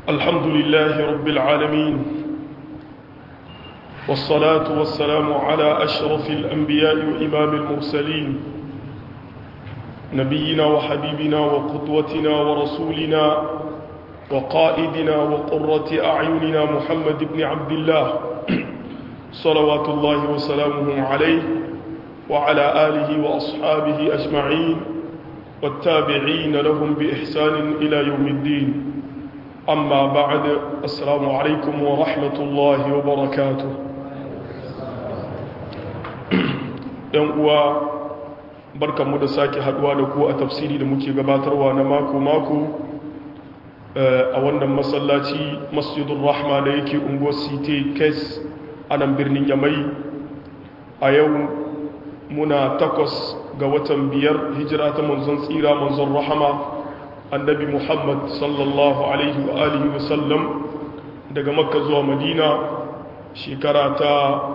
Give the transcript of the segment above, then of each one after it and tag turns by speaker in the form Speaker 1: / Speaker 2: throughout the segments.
Speaker 1: الحمد لله رب العالمين والصلاة والسلام على أشرف الأنبياء وإمام المرسلين نبينا وحبيبنا وقدوتنا ورسولنا وقائدنا وقرة أعيننا محمد بن عبد الله صلوات الله وسلامه عليه وعلى آله وأصحابه أجمعين والتابعين لهم بإحسان إلى يوم الدين أما بعد السلام عليكم ورحمة الله وبركاته uwa barkanmu da sake haduwa da ku a tafsiri da muke gabatarwa na mako-mako a wannan masallaci masjidun rahma da yake unguwar city kes a nan birnin yamai a yau muna takwas ga watan biyar hijira ta manzon tsira manzon rahama annabi muhammad sallallahu alaihi wa alihi wasallam daga makka zuwa madina shekara ta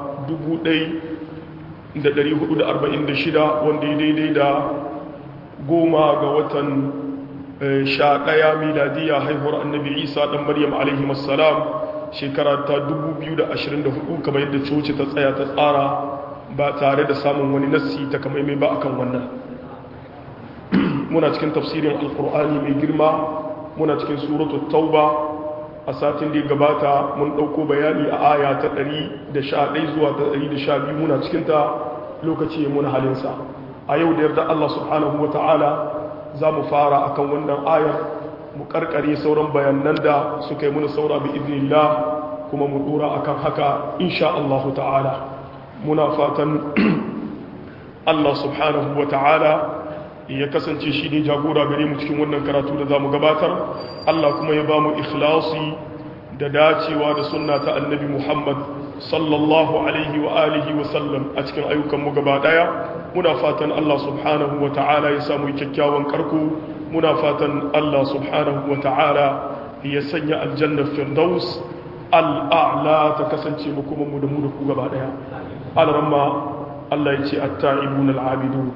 Speaker 1: 1446 wanda ya daidai da goma ga watan sha ɗaya miladiya haihuwar annabi isa ɗan maryam alaihi wassalam shekara ta 2024 kamar yadda coci ta tsaya ta tsara ba tare da samun wani nassi ta kamaimai ba akan wannan muna cikin tafsirin alkur'ani mai girma muna cikin suratul tauba a satin da ya gabata mun ɗauko bayani a aya ta 111 zuwa ta 112 muna cikinta lokaci ya muna halinsa a yau da yarda Allah subhanahu wa ta'ala za mu fara akan wannan ayar mu karkare sauran bayanan da suka yi muna saura bi idnillah kuma mu dora akan haka insha Allah ta'ala muna fatan Allah subhanahu wa ta'ala ya kasance shi ne jagora gare mu cikin wannan karatu da za mu gabatar Allah kuma ya ba mu ikhlasi da dacewa da sunna ta annabi Muhammad sallallahu alaihi wa alihi wa sallam a cikin ayyukanmu gaba daya muna fatan Allah subhanahu wa ta'ala ya samu kyakkyawan karko muna fatan Allah subhanahu wa ta'ala ya sanya aljannar firdaus al'a'la ta kasance mu kuma mu da mu da ku gaba daya alramma Allah ya ce at-ta'ibun al-'abidun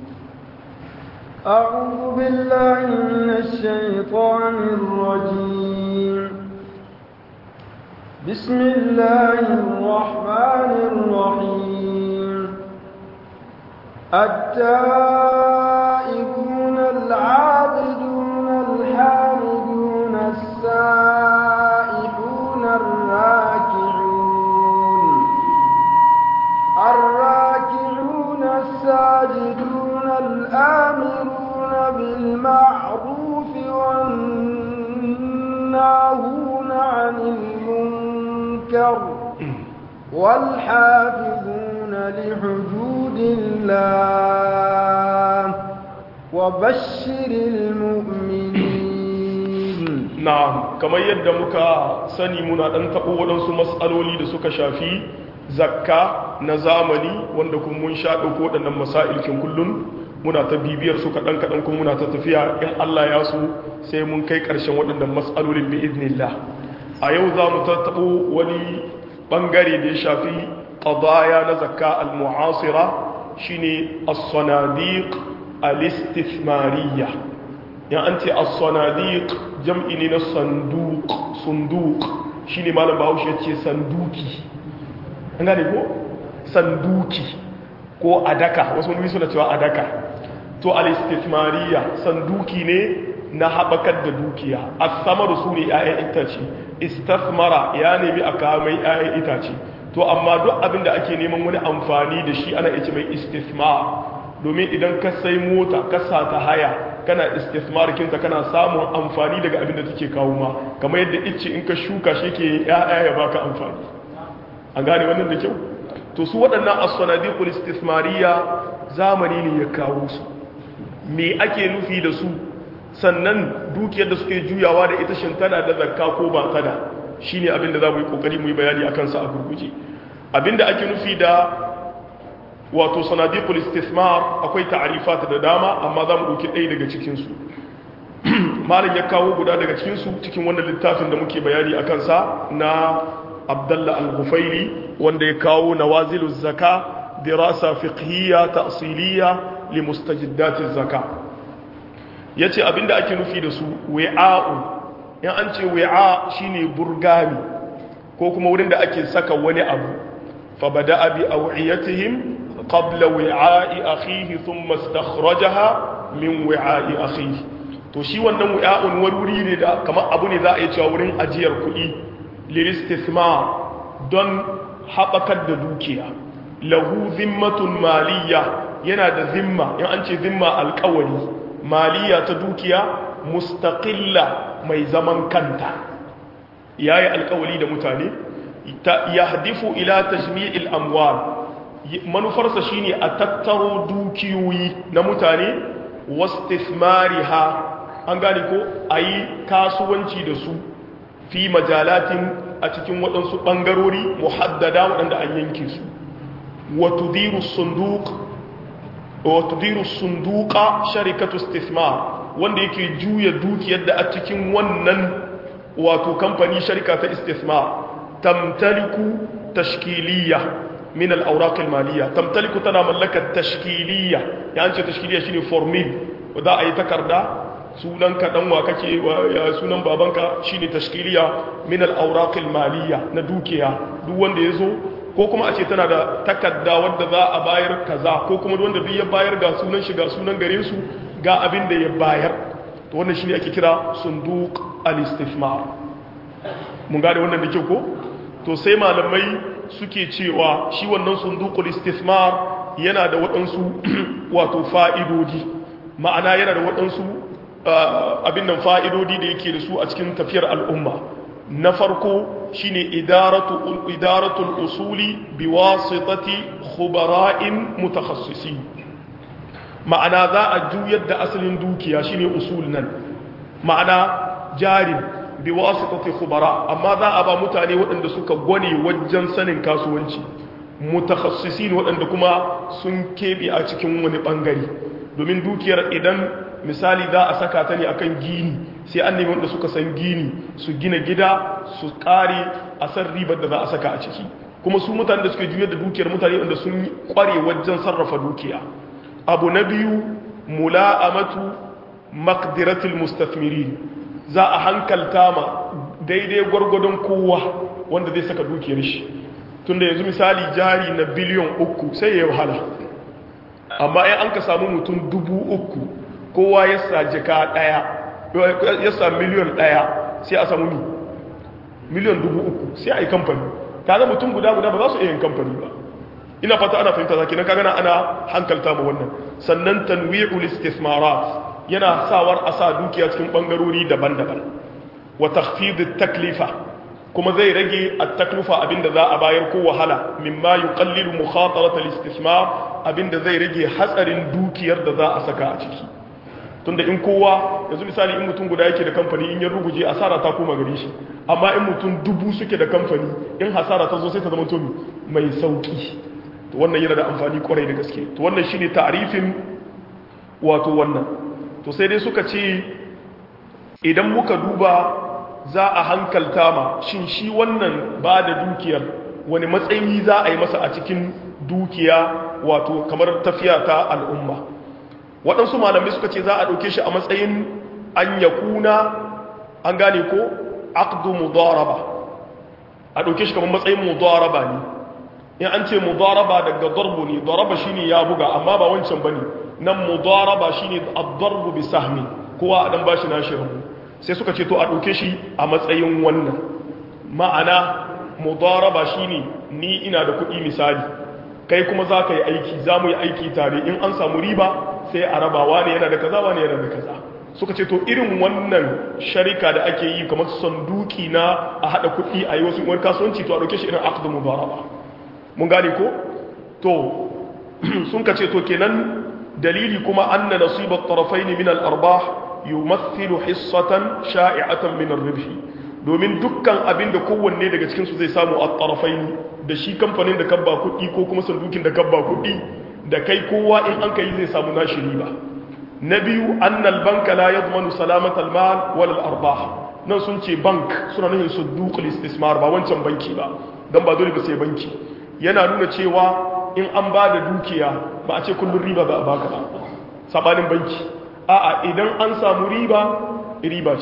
Speaker 2: أعوذ بالله من الشيطان الرجيم بسم الله الرحمن الرحيم التائبون العابدون الحامدون السائحون الراكعون الراكعون الساجدون الآمرون بالمعروف والناهون عن المنكر والحافظون لحدود الله وبشر المؤمنين
Speaker 1: نعم كما يدى مكا سني منا أن تقول ودنسو مسألولي دسوك شافي zakka na zamani wanda kun mun sha ɗauko waɗannan masa'ilkin kullum muna ta bibiyar su kaɗan kaɗan kuma muna ta tafiya in Allah ya so sai mun kai ƙarshen waɗannan matsalolin bi iznillah a yau za mu tattaɓo wani ɓangare da ya shafi ƙadaya na zakka al-mu'asira shine as-sanadiq al-istithmariyya ya an ce as-sanadiq jam'i ne na sanduq sunduq shine malam Bahaushe ya ce sanduki an gane ko sanduki ko adaka wasu wani suna cewa adaka to al-istithmariya sanduki ne na haɓakar da dukiya as-samaru su ne 'ya'yan itace istithmara ya nemi a kawo mai 'ya'yan itace to amma duk abin da ake neman wani amfani da shi ana ice mai istithmar domin idan ka sai mota ka sa ta haya kana istithmar kinta kana samun amfani daga abin da take kawo ma kamar yadda ice in ka shuka shi ke 'ya'ya ya baka amfani an gane wannan da kyau to su waɗannan as-sanadiqul istithmariya zamani ne ya kawo su me ake nufi da su sannan dukiyar da suke juyawa da ita shin tana da zakka ko ba tana shine abin da zamu yi kokari mu yi bayani akan sa a gurguje abinda ake nufi da wato sanadiqul istithmar akwai ta'rifat da dama amma zamu dauki ɗaya daga cikin su malam ya kawo guda daga cikin su cikin wannan littafin da muke bayani akan sa na abdallah al-ghufairi wanda ya kawo nawazilu zaka dirasa fiqhiyya ta'siliyya li mustajiddati zaka yace abinda ake nufi da su wi'a'u in an ce wi'a shine burgami ko kuma wurin da ake saka wani abu fa bada'a bi aw'iyatihim qabla wi'a'i akhihi thumma istakhrajaha min wi'a'i akhihi to shi wannan wi'a'un wuri ne da kamar abu ne za a yi cewa wurin ajiyar kuɗi liristithmar don haɓakar da dukiya lahu zimmatun maliyya yana da zimma in an ce zimma alkawari maliyya ta dukiya mustaqilla mai zaman kanta yayi alkawari da mutane ya hadifu ila tajmi'il amwal manufarsa shine a tattaro dukiyoyi na mutane wastifmariha an gane ko ayi kasuwanci da su fi majalatin a cikin waɗansu ɓangarori muhaddada waɗanda an yanke su watudiru sunduka sharikatu istismar wanda yake juya dukiyar da a cikin wannan wato kamfani sharika ta istismar tamtaliku tashkiliya min al-awraq al-maliyya tamtaliku tana mallakar tashkiliya ya ce tashkiliya shine formil za a yi takarda sunan ka dan wa kake ya sunan babanka shine tashkiliya min al-awraq al-maliyya na dukiya duk wanda yazo ko kuma a ce tana da takarda wadda za a bayar kaza ko kuma wanda duk ya bayar ga sunan shi ga sunan gare su ga abin da ya bayar to wannan shine ake kira sunduq al-istifmar mun gane wannan da kyau ko to sai malamai suke cewa shi wannan sunduqul istifmar yana da waɗansu wato fa'idodi ma'ana yana da waɗansu abin nan fa'idodi da yake da su a cikin tafiyar al'umma na farko shine idaratul usuli biwasitati khubara'in mutakhassisi ma'ana za a juyar da asalin dukiya shine usul nan ma'ana jarin biwasitati khubara amma za a ba mutane waɗanda suka gwane wajen sanin kasuwanci mutakhassisin waɗanda kuma sun keɓe a cikin wani ɓangare domin dukiyar idan misali za a saka ta ne akan gini sai an nemi wanda suka san gini su gina gida su kare a san ribar da za a saka a ciki kuma su mutane da suke juyar da dukiyar mutane wanda sun kware wajen sarrafa dukiya abu na biyu mula'amatu maqdiratul mustafmirin za a hankalta ma daidai gwargwadon kowa wanda zai saka dukiyar shi tunda yanzu misali jari na biliyon uku sai ya yi wahala amma in an ka samu mutum dubu uku kowa ya sa jika daya ya sa miliyon daya sai a samu mi miliyon dubu uku sai a yi kamfani kaga mutum guda guda ba za su iya yin kamfani ba ina fata ana fahimta zaki na kaga ana hankalta ma wannan sannan tanwi'ul istismarat yana sawar a sa dukiya cikin bangarori daban-daban wa takhfid taklifa kuma zai rage at-taklifa abinda za a bayar ko wahala mimma yuqallilu mukhatarat al-istismar abinda zai rage hatsarin dukiyar da za a saka a ciki tunda in kowa yanzu misali in mutum guda yake da kamfani in ya ruguje asara ta koma gare shi amma in mutum dubu suke da kamfani in hasara ta zo sai ta zama to mai sauki to wannan yana da amfani kwarai da gaske to wannan shine ta'rifin wato wannan to sai dai suka ce idan muka duba za a hankalta ma shin shi wannan ba da dukiyar wani matsayi za a yi masa a cikin dukiya wato kamar tafiya ta al'umma waɗansu malamai suka ce za a ɗauke shi a matsayin an ya kuna an gane ko aqdu mudaraba a ɗauke shi kamar matsayin mudaraba ne in an ce mudaraba daga darbu ne daraba shine ya buga amma ba wancan bane nan mudaraba shine ad-darbu bi sahmi kowa a dan bashi nashi rabu sai suka ce to a ɗauke shi a matsayin wannan ma'ana mudaraba shine ni ina da kuɗi misali kai kuma za ka yi aiki za mu yi aiki tare in an samu riba sai a rabawa ne yana da kaza wane yana da kaza suka ce to irin wannan sharika da ake yi kamar sanduki na a haɗa kuɗi a yi wasu wani kasuwanci to a ɗauke shi irin aqdu mudaraba mun gane ko to sun ka ce to kenan dalili kuma anna nasibat tarafayn min al-arbah yumathilu hissatan sha'i'atan min ar-ribh domin dukkan abin da kowanne daga cikin su zai samu at-tarafayn da shi kamfanin da kabba kuɗi ko kuma sandukin da kabba kuɗi da kai kowa in an kai zai samu nashi riba na biyu annal banka la yadmanu salamat al-mal wal al-arbah nan sun ce bank suna nufin suduq al-istismar ba wancan banki ba dan ba dole ba sai banki yana nuna cewa in an ba da dukiya ba a ce kullun riba za a baka ba sabanin banki a'a idan an samu riba riba ce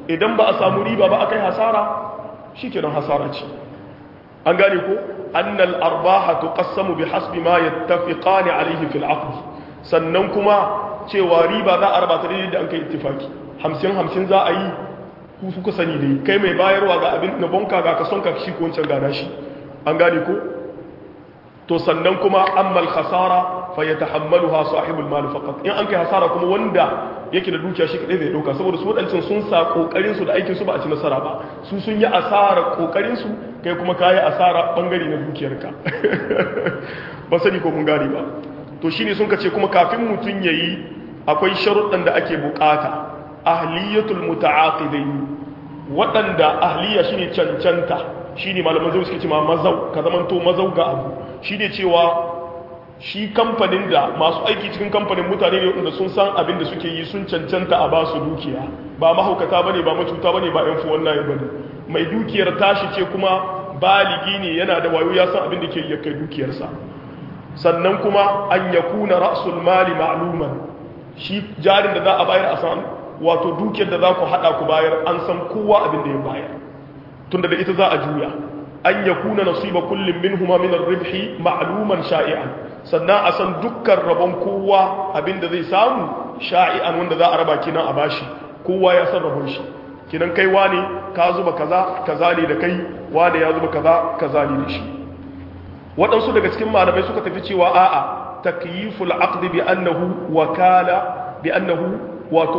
Speaker 1: idan ba a samu riba ba akai hasara shikenan hasara ce an gane ko annal arbaha tuqassamu bihasbi ma yattafiqani alayhi fil aqd sannan kuma cewa riba za a raba ta daidai da an kai ittifaki 50 50 za a yi ku suka sani dai kai mai bayarwa ga abin na bonka ga kason ka shi ko wancan gada shi an gane ko to sannan kuma ammal khasara fa yatahammaluha sahibul mal faqat in an kai hasara kuma wanda yake da dukiya shi kadai zai dauka saboda su wadancan sun sa kokarin su da aikin su ba a ci nasara ba su sun yi asara kokarin su kai kuma kai asara bangare na dukiyarka ba sani ko mun gane ba to shine sun kace kuma kafin mutun yayi akwai sharuɗan da ake bukata ahliyatul muta'aqidain waɗanda ahliya shine cancanta shine malaman zai suke cewa mazau ka zamanto mazau ga abu shine cewa shi kamfanin da masu aiki cikin kamfanin mutane ne wanda sun san abin da suke yi sun cancanta a ba su dukiya ba mahaukata bane ba macuta bane ba yan fuwan nayi bane mai dukiyar tashi ce kuma baligi ne yana da wayo ya san abin da ke yi kai dukiyarsa sannan kuma an yakuna ra'sul mali ma'luman shi jarin da za a bayar a san wato dukiyar da za ku hada ku bayar an san kowa abin da ya bayar tunda da ita za a juya an yakuna nasiba kullum minhuma min ar-ribhi ma'luman sha'i'an sannan a san dukkan rabon kowa abinda zai samu sha'i'an wanda za a raba kinan a bashi kowa ya san rabon shi kinan kai wane ka zuba kaza kaza ne da kai wane ya zuba kaza kaza ne da shi waɗansu daga cikin malamai suka tafi cewa a'a takyiful aqd bi annahu wakala bi annahu wato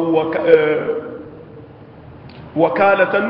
Speaker 1: wakalatan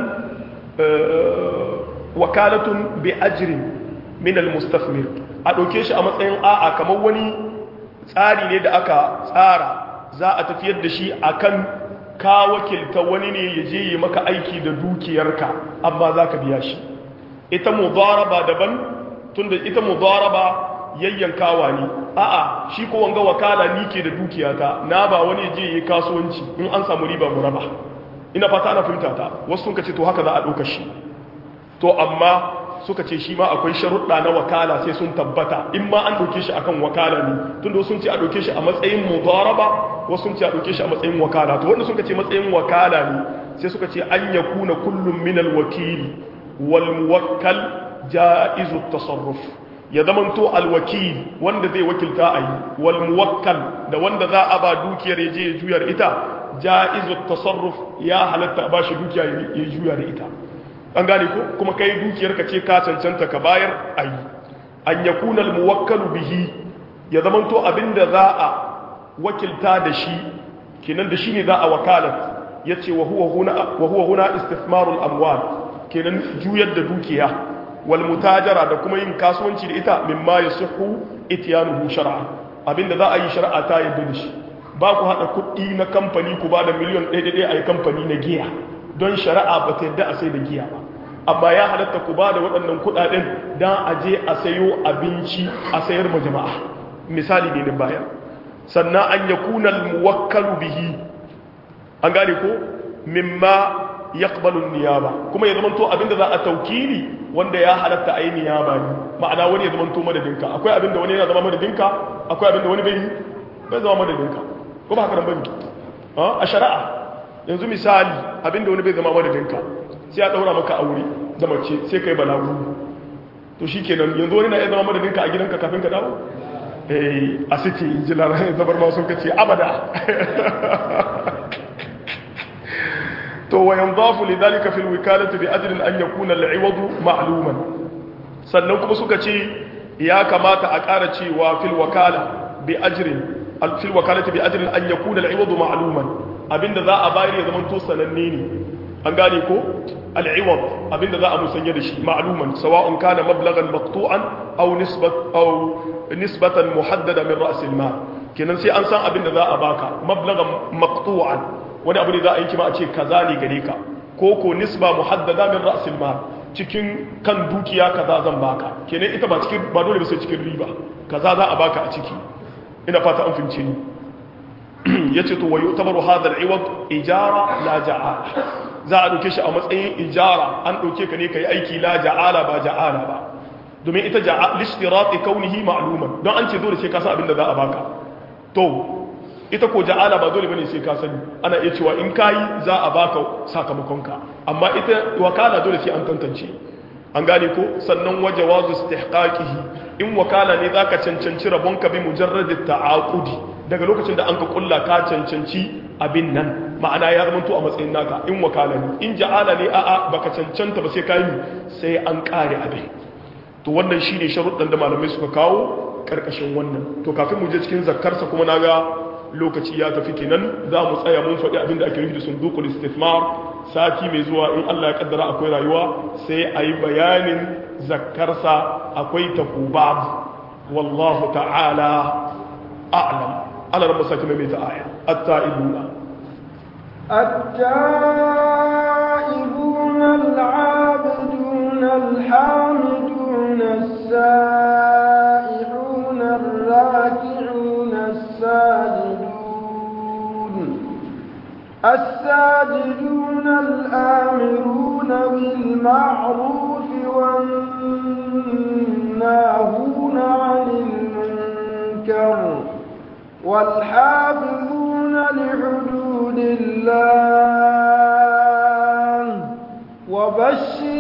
Speaker 1: wakalatun bi ajrin min al-mustafmir a ɗauke shi a matsayin a'a kamar wani tsari ne da aka tsara za a tafiyar da shi akan ka wakilta wani ne ya je yi maka aiki da dukiyarka amma za ka biya shi ita mudaraba daban tunda ita mudaraba yayyankawa ne a'a shi ko wanga wakala ni ke da dukiyata na ba wani je yi kasuwanci in an samu riba mu raba ina fata ana fahimta ta wasu sun ce to haka za a ɗauka shi to amma suka ce shi ma akwai sharuɗa na wakala sai sun tabbata in ma an ɗauke shi akan wakala ne tunda sun ce a ɗauke shi a matsayin mudaraba wasu sun ce a ɗauke shi a matsayin wakala to wanda suka ce matsayin wakala ne sai suka ce an yakuna kullum min alwakili wal muwakkal jaizu tasarruf ya zamanto alwakil wanda zai wakilta a yi wal muwakkal da wanda za a ba dukiyar ya je ya juya da ita jaizu tasarruf ya halatta a ba shi dukiya ya juya da ita an gane ko kuma kai dukiyar ka ce ka cancanta ka bayar a yi an ya kuna muwakkalu bihi ya zamanto abinda za a wakilta da shi kenan da shi ne za a wakalat ya ce wa huwa huna istismarul amwal kenan juyar da dukiya wal mutajara da kuma yin kasuwanci da ita mimma yasihu ityanuhu shar'a abinda za a yi shar'a ta yadda da shi ba ku hada kuɗi na kamfani ku ba da miliyan ɗaya ɗaya a yi kamfani na giya don shari'a ba ta yadda a sai da giya ba amma ya halatta ku ba da waɗannan kuɗaɗen don a je a sayo abinci a sayar ma jama'a misali ne na bayan sannan an ya kunal muwakkalu bihi an gane ko mimma yaqbalu niyaba kuma ya zamanto abinda za a taukili wanda ya halatta a yi niyaba ne ma'ana wani ya zamanto madadinka akwai abinda wani yana zama madadinka akwai abinda wani bai bai zama madadinka ko ba haka nan bane a shari'a yanzu misali abinda wani bai zama madadinka sai a daura maka aure da mace sai kai balagu to shikenan yanzu wani na iya zama madadinka a gidanka kafin ka dawo eh a city injilar zabar ma sun kace abada to wa yanzafu lidhalika fil wikalati bi ajrin an yakuna al-iwad ma'luman sannan kuma suka ce ya kamata a ƙara cewa fil wakala bi ajrin fil wakalati bi ajrin an yakuna al-iwad ma'luman abinda za a bayar ya zama to sananne ne an gane ko al-iwad abinda za a musanya da shi ma'luman sawa'un kana mablagan maqtu'an aw nisbat aw nisbatan muhaddada min ra's al-mal kenan sai an san abinda za a baka mablagan maqtu'an wani abu ne za a yi kima a ce kaza ne gare ka ko ko nisba muhaddada min ra's al-mal cikin kan dukiya kaza zan baka kenan ita ba cikin ba dole ba sai cikin riba kaza za a baka a ciki ina fata an fince ni yace to wayu tabaru hadha al-iwad ijara la ja'ala za a dauke shi a matsayin ijara an dauke ka ne kai aiki la ja'ala ba ja'ala ba domin ita ja'a lishtirati kaunihi ma'luman don an ce dole sai ka san abin da za a baka to ita ko ja'ala ba dole bane sai ka sani ana iya cewa in kayi za a baka sakamakonka amma ita wakala dole sai an tantance an gane ko sannan waje wazu istihqaqihi in wakala ne zaka cancanci rabonka bi mujarrad ta'aqudi daga lokacin da an ka kulla ka cancanci abin nan ma'ana ya zama to a matsayin naka in wakala ne in ja'ala ne a'a baka cancanta ba sai ka yi sai an kare abin to wannan shine sharuɗan da malamai suka kawo karkashin wannan to kafin mu je cikin zakkarsa kuma naga lokaci ya tafi kenan za mu tsaya mun faɗi abin da ake nufi da sundukul istifmar sati mai zuwa in Allah ya kaddara akwai rayuwa sai a yi bayanin zakkarsa akwai takubab wallahu ta'ala a'lam ala rabba saki mai ta aya at-ta'ibuna
Speaker 2: التائبون العابدون الحامدون السائحون الراكعون الساجدون الساجدون الآمرون بالمعروف والناهون عن المنكر والحافظون لحدود الله وبشر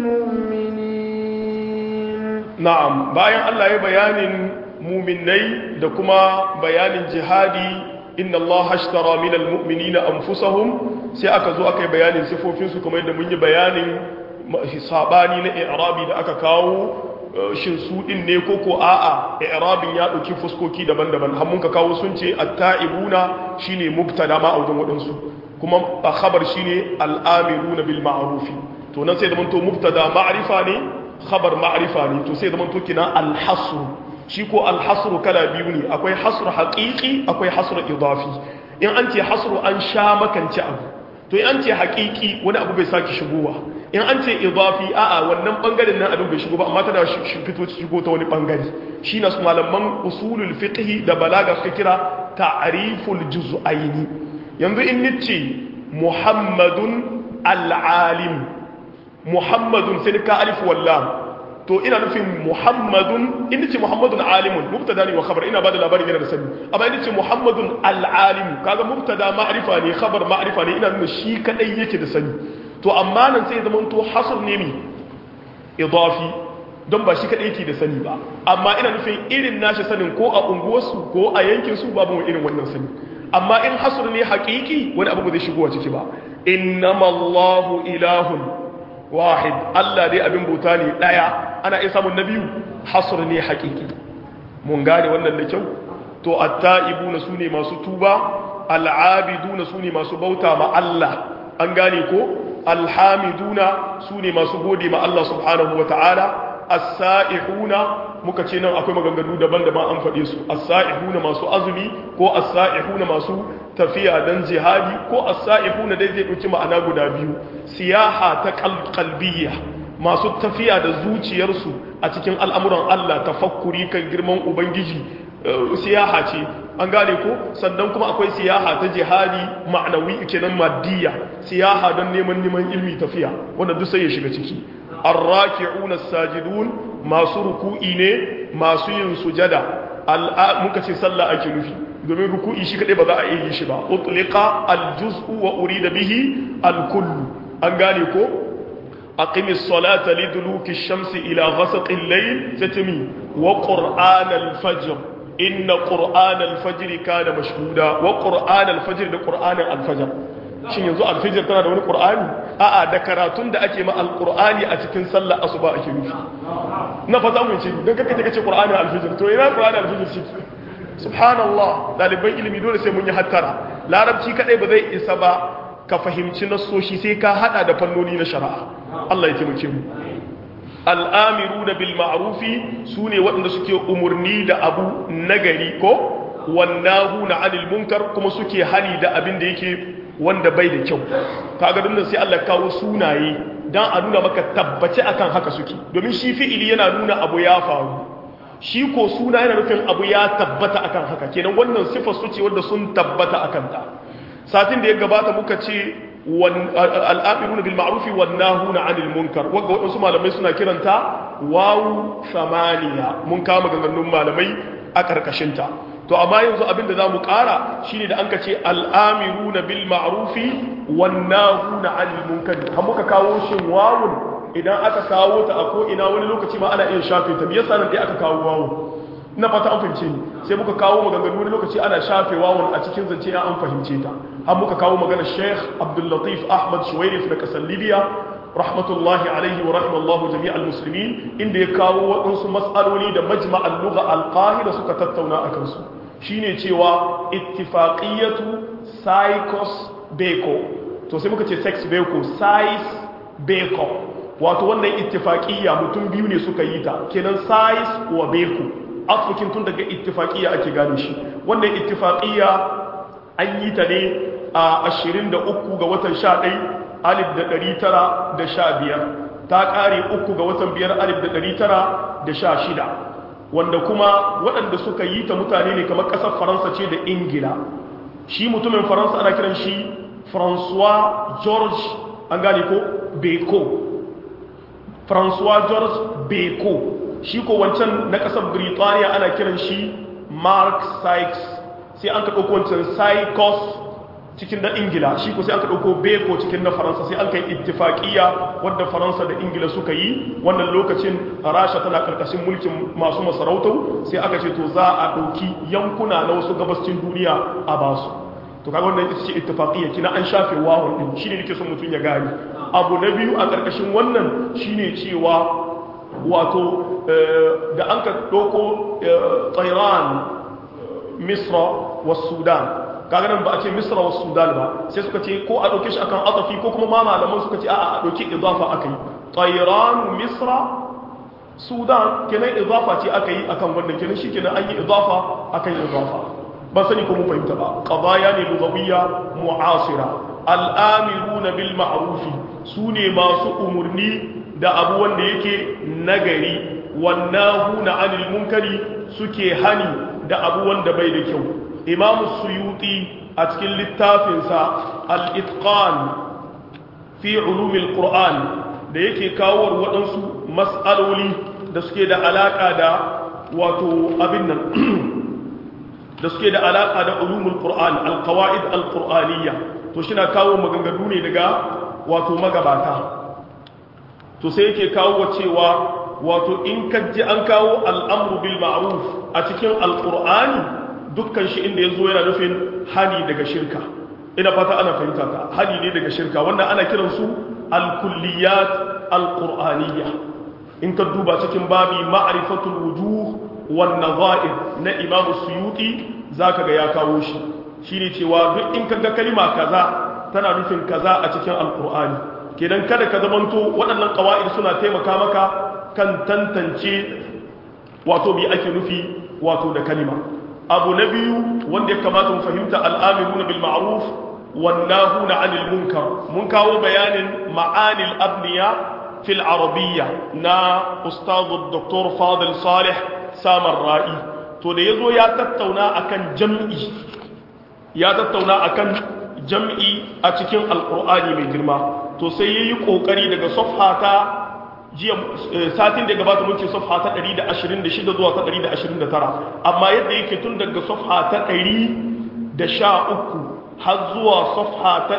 Speaker 2: المؤمنين
Speaker 1: na'am bayan Allah ya bayanin muminai da kuma bayanin jihadi inna Allah hashtara minal mu'minina anfusahum sai aka zo aka yi bayanin sifofinsu kamar yadda mun yi bayanin sabani na i'rabi da aka kawo shin su din ne ko ko a'a i'rabin ya dauki fuskoki daban-daban har mun ka kawo sun ce at-ta'ibuna shine mubtada ma a wajen wadansu kuma a khabar shine al-amiruna bil ma'ruf to nan sai da mun to mubtada ma'rifa ne khabar ma'rifa ne to sai da mun to kina al-hasr shi ko al-hasr kala biyu ne akwai hasr haqiqi akwai hasr idafi in an ce hasr an sha makance abu to in an ce haqiqi wani abu bai saki shigowa in an ce idafi a'a wannan bangaren nan abin bai shigo ba amma tana fito shigo ta wani bangare shi na su malaman usulul fiqhi da balaga suka kira ta'riful juz'aini yanzu in nice muhammadun al-alim muhammadun sai ka alif wallam to ina nufin muhammadun in nice muhammadun alimun mubtada ne wa khabar ina bada labarin yana da sani amma in nice muhammadun al-alim kaga mubtada ma'rifa ne khabar ma'rifa ne ina nuna shi kadai yake da sani to amma nan sai zama to hasr ne mi idafi don ba shi kadai yake da sani ba amma ina nufin irin nashi sanin ko a unguwarsu ko a yankin su babu mu irin wannan sani amma in hasr ne haqiqi wani abu ba zai shigo a ciki ba innamallahu ilahun wahid Allah dai abin bauta ne daya ana iya samun na biyu hasr ne haqiqi mun gane wannan da kyau to at-ta'ibuna sune masu tuba al-abiduna sune masu bauta ma Allah an gane ko alhamiduna su ne masu gode ma Allah subhanahu wa ta'ala as-sa'ihuna muka ce nan akwai maganganu daban-daban an faɗe su as-sa'ihuna masu azumi ko as-sa'ihuna masu tafiya dan jihadi ko as-sa'ihuna dai zai ɗauki ma'ana guda biyu siyaha ta qalbiyya masu tafiya da zuciyarsu a cikin al'amuran Allah tafakkuri kan girman ubangiji siyaha ce an gane ko sannan kuma akwai siyaha ta jihadi ma'anawi kenan maddiya siyaha don neman neman ilmi tafiya wanda duk sai ya shiga ciki arraki'una sajidun masu ruku'i ne masu yin sujada muka ce sallah ake nufi domin ruku'i shi kadai ba za a iya yi shi ba utliqa aljuz'u wa urida bihi alkullu an gane ko aqimis salata liduluki shamsi ila ghasaqil layl tatmi wa qur'an al-fajr inna qur'an al-fajr kana mashhuda wa qur'an al-fajr da qur'an al-fajr shin yanzu al-fajr tana da wani qur'ani a'a da karatun da ake ma al-qur'ani a cikin sallar asuba ake nufi na fata mun ce dan kake kace qur'ani al-fajr to ina qur'ani al-fajr shi subhanallah daliban ilimi dole sai mun yi hattara larabci kadai ba zai isa ba ka fahimci nassoshi sai ka hada da fannoni na shari'a Allah ya taimake mu al'amiruna bil ma'rufi sune waɗanda suke umurni da abu nagari ko wannahuna 'anil munkar kuma suke hani da abin da yake wanda bai da kyau kaga dinnan sai Allah kawo sunaye dan a nuna maka tabbace akan haka suke domin shi fi'ili yana nuna abu ya faru shi ko suna yana nufin abu ya tabbata akan haka kenan wannan sifar su ce wanda sun tabbata akan ta satin da ya gabata muka ce al'amiruna bil ma'rufi wan nahuna 'anil munkar wanda wadansu malamai suna kiranta wawu samaniya mun kama ganganun malamai a karkashin ta to amma yanzu abin da zamu ƙara shine da an ka ce al'amiruna bil ma'rufi wan nahuna 'anil munkari har muka kawo shin wawun idan aka kawo ta a ko ina wani lokaci ma ana iya shafe ta me yasa nan dai aka kawo wawun na fata an fahimce ni sai muka kawo maganganu wani lokaci ana shafe wawun a cikin zance an fahimce ta har muka kawo magana Sheikh Abdul Latif Ahmad Shuwairif na kasar Libya rahmatullahi alaihi wa rahimallahu jami'al muslimin inda ya kawo waɗansu mas'aloli da majma'al lugha al-qahira suka tattauna akan su shine cewa ittifaqiyatu psychos beko to sai muka ce sex beko size beko wato wannan ittifaqiyya mutum biyu ne suka yi ta kenan size wa beko afukin tun daga ittifaqiyya ake gane shi wannan ittifaqiyya an yi ta ne a 23 ga watan 11 alif da 915 ta kare uku ga watan biyar alif da 916 wanda kuma waɗanda suka yi ta mutane ne kamar ƙasar faransa ce da ingila shi mutumin faransa ana kiran shi françois george an gane ko beko françois george beko shi ko wancan na ƙasar Birtaniya ana kiran shi Mark Sykes sai an ka ɗauko wancan Sykes cikin na Ingila shi ko sai an ka ɗauko Beko cikin na Faransa sai an kai ittifaƙiya wadda Faransa da Ingila suka yi wannan lokacin Rasha tana ƙarƙashin mulkin masu masarautau sai aka ce to za a ɗauki yankuna na wasu gabascin duniya a basu to kaga wannan ita ce ittifaƙiya kina an shafe wawon din shine nake son mutum ya gane abu na biyu a ƙarƙashin wannan shine cewa wato da an ka ɗauko tsairan misra wa sudan kaga nan ba a ce misra wa sudan ba sai suka ce ko a ɗauke shi akan azafi ko kuma ma malaman suka ce a a ɗauki idafa aka yi tsairan misra sudan kenan idafa ce aka yi akan wannan kenan shi kenan an yi idafa akan idafa ba sani ko mun fahimta ba qadaya ne lugawiyya mu'asira al'amiruna bil ma'rufi sune masu umurni da abu wanda yake nagari wannan na anil munkari suke hani da abu wanda bai da kyau imamu suyuti a cikin littafinsa al-itqan fi ulumil qur'an da yake kawo waɗansu mas'aloli da suke da alaƙa da wato abin nan da suke da alaƙa da ulumul qur'an al-qawaid al-qur'aniyya to shi na kawo maganganu ne daga wato magabata to sai yake kawo cewa wato in ji an kawo al'amru bil ma'ruf a cikin alqur'ani dukkan shi inda yazo yana nufin hani daga shirka ina fata ana fahimta ka hani ne daga shirka wannan ana kiran su al-kulliyat al-qur'aniyya in ka duba cikin babi ma'rifatul wujuh wan nadha'ir na imam suyuti zaka ga ya kawo shi shine cewa duk in kaga kalima kaza tana nufin kaza a cikin alqur'ani kenan kada ka zamanto waɗannan ƙawa'id suna taimaka maka kan tantance wato bi ake nufi wato da kalima abu na biyu wanda ya kamata mu fahimta al'amiruna bil ma'ruf wan nahuna 'anil munkar mun kawo bayanin ma'anil abniya fil arabiyya na ustad dr fadil salih samar ra'i to da yazo ya tattauna akan jam'i ya tattauna akan jam'i a cikin alqur'ani mai girma to sai yayi kokari daga safha ta jiya satin da gabata mun ce safha ta 126 zuwa ta 129 amma yadda yake tun daga safha ta 113 har zuwa safha ta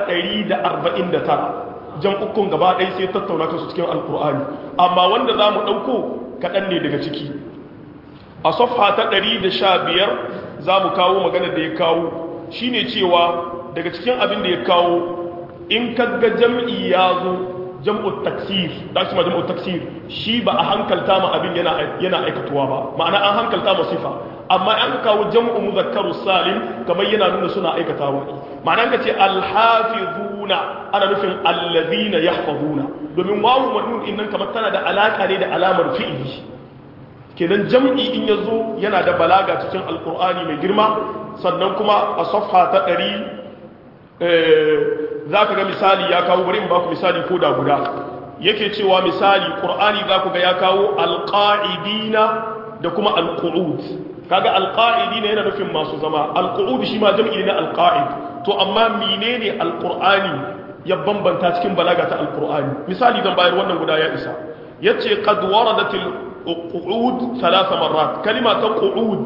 Speaker 1: 149 jan ukun gaba ɗaya sai tattauna kansu cikin alkur'ani amma wanda za mu ɗauko kaɗan ne daga ciki a safha ta 115 za mu kawo magana da ya kawo shine cewa daga cikin abin da ya kawo in kaga jam'i ya zo jam'ut taksir da shi ma jam'ut taksir shi ba a hankalta ma abin yana yana aikatuwa ba ma'ana an hankalta ma sifa amma an kawo jam'u muzakkaru salim kamar yana nuna suna aikatawa ma'ana ka ce alhafizuna ana nufin alladhina yahfazuna domin wawu madun innan kamar tana da alaka ne da alamar fi'ili kenan jam'i in yazo yana da balaga cikin alqur'ani mai girma sannan kuma a safha ta 100 za ka ga misali ya kawo bari in ba ku misali ko da guda yake cewa misali ƙur'ani za ku ga ya kawo alƙa'idina da kuma alƙu'ud kaga alƙa'idina yana nufin masu zama alƙu'ud shi ma jam'i na alƙa'id to amma menene alƙur'ani ya bambanta cikin balaga ta alƙur'ani misali dan bayar wannan guda ya isa yace qad waradatil qu'ud thalatha marrat kalima ta qu'ud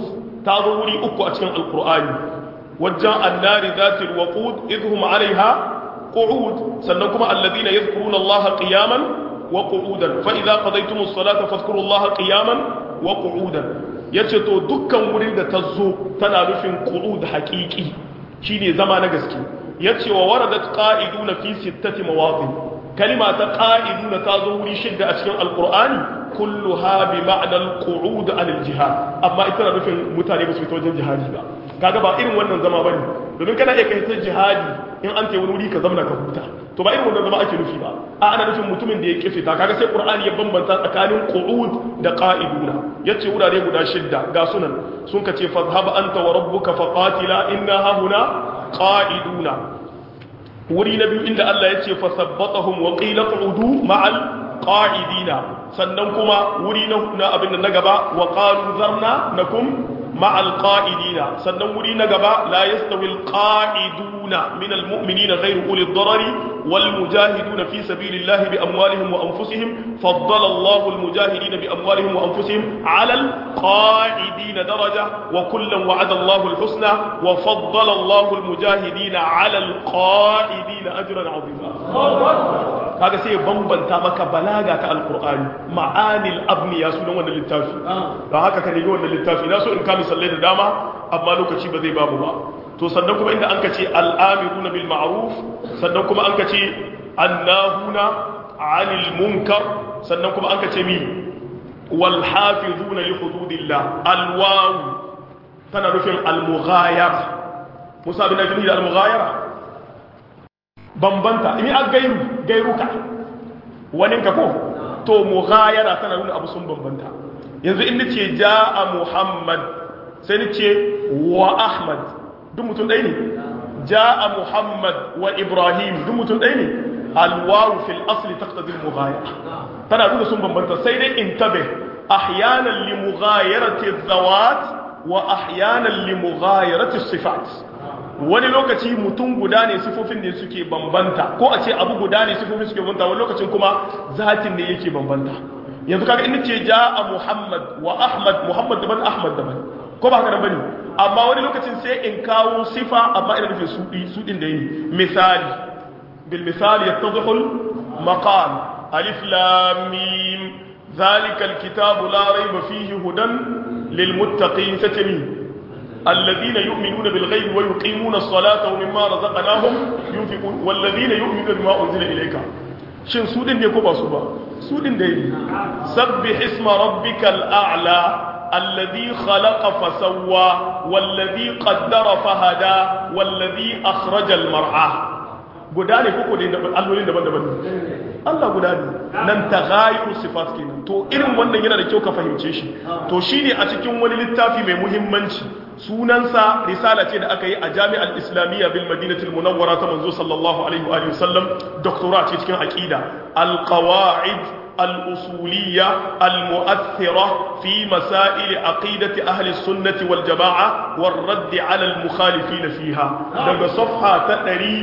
Speaker 1: ta zo wuri uku a cikin alqur'ani wajen annari zatil waqud idhum alaiha qu'ud sannan kuma alladhina yadhkuruna allaha qiyaman wa qu'udan fa idza qadaytumus salata fadhkurullaha qiyaman wa qu'udan yace to dukkan wurin da ta zo tana nufin qu'ud haqiqi shine zama na gaske yace wa waradat qa'iduna fi sittati mawadin kalima ta qa'iduna ta zo wuri shidda a cikin alqur'ani kulluha bi ma'na al-qu'ud an al-jihad amma ita na nufin mutane ba su fito wajen jihadi ba kaga ba irin wannan zama bane domin kana iya kai ta jihadi in an ce wani wuri ka zamna ka huta to ba irin wannan zama ake nufi ba a ana nufin mutumin da ya kife ta kaga sai qur'ani ya bambanta tsakanin qu'ud da qa'iduna yace wurare guda shidda ga sunan sun ka ce fadhhab anta wa rabbuka faqatila inna hahuna qa'iduna wuri na biyu inda Allah ya ce fasabbatahum wa qila qu'udu ma'al qa'idina sannan kuma wuri na abin da na gaba wa qalu zarna nakum مع القائدين سنن وري نغبا لا يستوي القائدون من المؤمنين غير اولي الضرر والمجاهدون في سبيل الله باموالهم وانفسهم فضل الله المجاهدين باموالهم وانفسهم على القائدين درجه وكلا وعد الله الحسنى وفضل الله المجاهدين على القائدين اجرا عظيما kaga sai bambanta maka balaga ta alqur'ani ma'anil abniya sunan wannan littafi don haka ka nemi wannan littafi na so in ka misalai da dama amma lokaci ba zai babu ba to sannan kuma inda an ka ce al'amiruna bil ma'ruf sannan kuma an ka ce annahuna 'anil munkar sannan kuma an ka ce mi wal hafizuna li hududillah al waw tana nufin al mughayara musa bin ajmi da al mughayara bambanta in an gairu gairuka wani ka ko to mughayara tana nuna abu sun bambanta yanzu in nace jaa muhammad sai nace wa ahmad duk mutum ɗaya ne jaa muhammad wa ibrahim duk mutum ɗaya ne alwawu fil asli taqtadi al mughayara tana nuna sun bambanta sai dai intabe ahyanan li mughayarati zawat wa ahyanan li mughayarati sifat wani lokaci mutum guda ne sifofin ne suke bambanta ko a ce abu guda ne sifofin suke bambanta wani lokacin kuma zatin ne yake bambanta yanzu kaga in ce ja a muhammad wa ahmad muhammad daban ahmad daban ko ba haka nan bane amma wani lokacin sai in kawo sifa amma ina nufin sudi sudin da yi misali bil misali yattadhihu al maqam alif lam mim dhalika al kitabu la rayba fihi hudan lil muttaqin satami الذين يؤمنون بالغيب ويقيمون الصلاة ومما رزقناهم ينفقون والذين يؤمنون بما أنزل إليك shin su din ne ko ba su ba su din da yi sabbih isma rabbikal a'la alladhi khalaqa fa sawwa walladhi qaddara fa hada walladhi akhraja al mar'a guda ne koko da allolin daban-daban Allah guda ne nan taghayyu sifat kenan to irin wannan yana da kyau ka fahimce shi to shine a cikin wani littafi mai muhimmanci sunansa risala ce da aka yi a jami'ar islamiyya bil madinatul munawwara ta manzo sallallahu alaihi wa sallam doktora ce cikin aqida al qawaid al usuliyya al mu'athira fi masail aqidati ahli sunnati wal jamaa war radd ala al mukhalifin fiha daga safha ta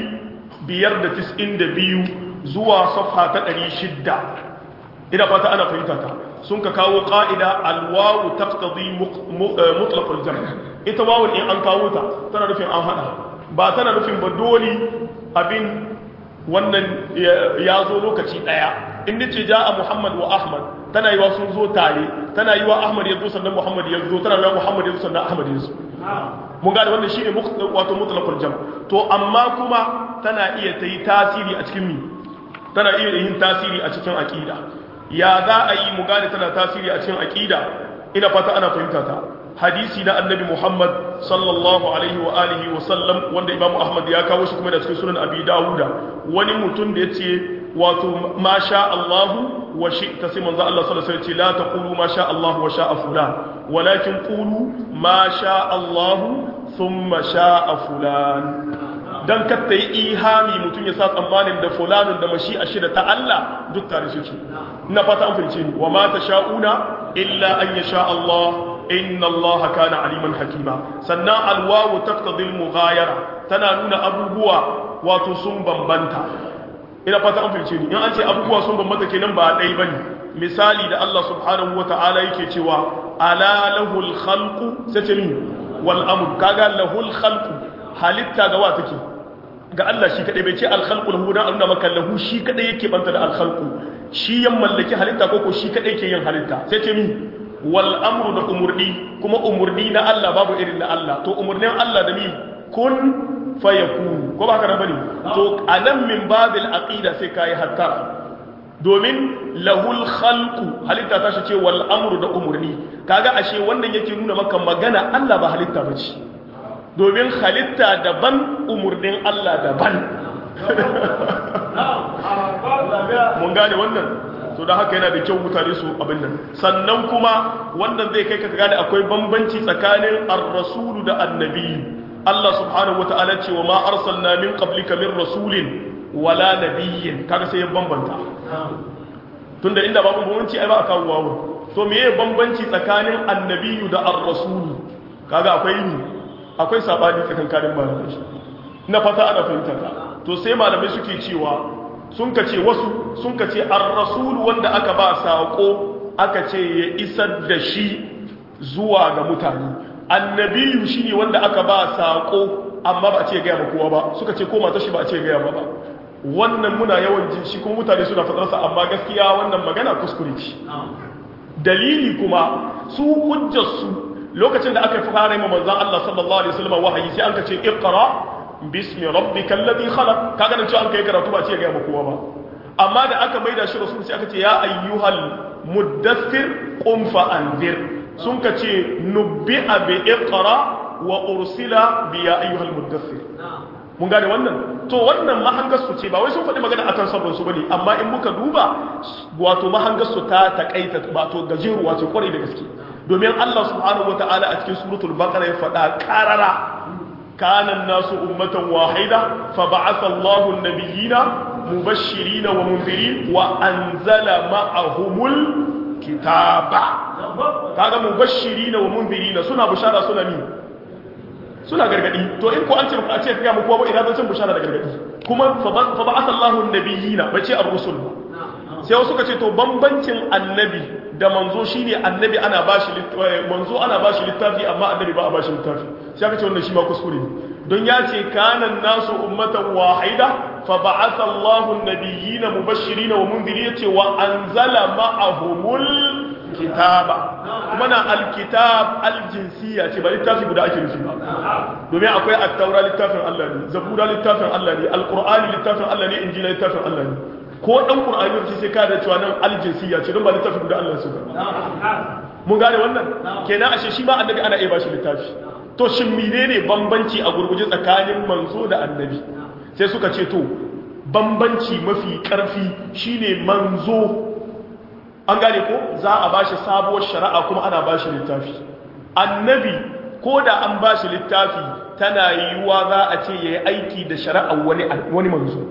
Speaker 1: 592 zuwa safha ta 600 ina fata ana fahimta ta sun ka kawo ƙa'ida alwawu taqtadi mutlaqul jam' ita wawun in an kawo ta tana nufin an hada ba tana nufin ba dole abin wannan ya zo lokaci daya in nace ja'a muhammad wa ahmad tana yiwa sun zo tare tana yiwa ahmad ya zo sannan muhammad ya zo tana yiwa muhammad ya zo sannan ahmad ya zo mun gane wannan shine wato mutlaqul jam' to amma kuma tana iya ta yi tasiri a cikin mi tana iya yin tasiri a cikin aqida ya za a yi mu gane tana tasiri a cikin aqida ina fata ana fahimta ta hadisi na annabi Muhammad sallallahu alaihi wa alihi wa sallam wanda Imam Ahmad ya kawo shi kuma da cikin sunan Abi Dawuda wani mutum da yace wato ma sha Allahu wa shi'ta sai manzo Allah sallallahu alaihi wasallam la taqulu ma sha Allahu wa sha'a fulan walakin qulu ma sha Allahu thumma sha'a fulan dan katta yi ihami mutum ya sa tsammanin da fulanun da mashi a shida ta Allah duk tare suke ina fata an fahimce ni wa ma tasha'una illa an yasha Allah inna Allah kana aliman hakima sannan alwawu taqtadi al-mughayara tana nuna abubuwa wato sun bambanta ina fata an fahimce ni in an ce abubuwa sun bambanta kenan ba dai bane misali da Allah subhanahu wata'ala yake cewa ala lahul khalqu sai ce min wal amru kaga lahul khalqu halitta ga wa take ga Allah shi kadai bai ce al khalqu lahu dan nuna maka lahu shi kadai yake banta da al khalqu shi yan mallaki halitta ko ko shi kadai ke yin halitta sai ce min wal amru da umurni kuma umurni na Allah babu irin na Allah to umurnin Allah da mi kun fayakun ko ba haka na bane to anan min babil aqida sai kai hatta domin lahul khalqu halitta ta shi ce wal amru da umurni kaga ashe wannan yake nuna maka magana Allah ba halitta bace domin halitta daban umurnin Allah daban mun gane wannan to da haka yana da kyau mutane su abin nan sannan kuma wannan zai kai ka gane akwai bambanci tsakanin ar-rasulu da annabi Allah subhanahu wata'ala ce wa ma arsalna min qablika min rasulin wala nabiyyin kaga sai ya bambanta tunda inda babu bambanci ai ba a kawo wawo to meye bambanci tsakanin annabiyu da ar-rasulu kaga akwai ni akwai sabani tsakankanin malamai na fata ana fahimta to sai malamai suke cewa sun ka ce wasu sun ka ce ar-rasul wanda aka ba sako aka ce ya isar da shi zuwa ga mutane annabiyu shine wanda aka ba sako amma ba a ce ga ba kowa ba suka ce ko mata shi ba a ce ga ba ba wannan muna yawan jin shi kuma mutane suna fadarsa amma gaskiya wannan magana kuskure ce dalili kuma su hujjar su lokacin da aka fara yi manzon Allah sallallahu alaihi wasallam wahayi sai an ka ce iqra bismi rabbika alladhi khalaq kaga nan cewa an kai karatu ba ce ga kowa ba amma da aka maida shi rasul sai aka ce ya ayyuhal muddathir qum fa anzir sun ka ce nubbi'a bi iqra wa ursila bi ya ayyuhal muddathir mun gane wannan to wannan mahangar su ce ba wai sun faɗi magana akan sabon su bane amma in muka duba wato mahangar su ta takaita wato gajeruwa ce kwarai da gaske domin Allah subhanahu wataala a cikin suratul baqara ya faɗa karara كان الناس أمة واحدة فبعث الله النبيين مبشرين ومنذرين وأنزل معهم الكتاب كان مبشرين ومنذرين سنة بشارة سنة مين suna gargadi to in ko an ce a ce ga mu kuwa ba ina zan bushara da gargadi kuma fa ba'atha Allahu an-nabiyina bace ar-rusul sai wasu ka ce to bambancin annabi da manzo shine annabi ana bashi manzo ana bashi littafi amma annabi ba a bashi littafi sai aka ce wannan shi ma kuskure ne don ya ce kana nasu ummatan wahida fa ba'atha Allahu an-nabiyyina mubashirin wa mundirin yace wa anzala ma'ahumul kitaba kuma na alkitab aljinsiya ce ba littafi guda ake nufi ba domin akwai at-taura littafin Allah ne zabura littafin Allah ne alqur'ani littafin Allah ne injila littafin Allah ne ko dan qur'ani ne sai ka da cewa nan aljinsiya ce don ba littafin guda Allah su ba mun gane wannan kenan ashe shi ma annabi ana iya bashi littafi to shin menene bambanci a gurguje tsakanin manzo da annabi sai suka ce to bambanci mafi karfi shine manzo an gane ko za a bashi sabuwar shari'a kuma ana bashi littafi annabi ko da an bashi littafi tana yiwuwa za a ce yayi aiki da shari'a wani wani manzo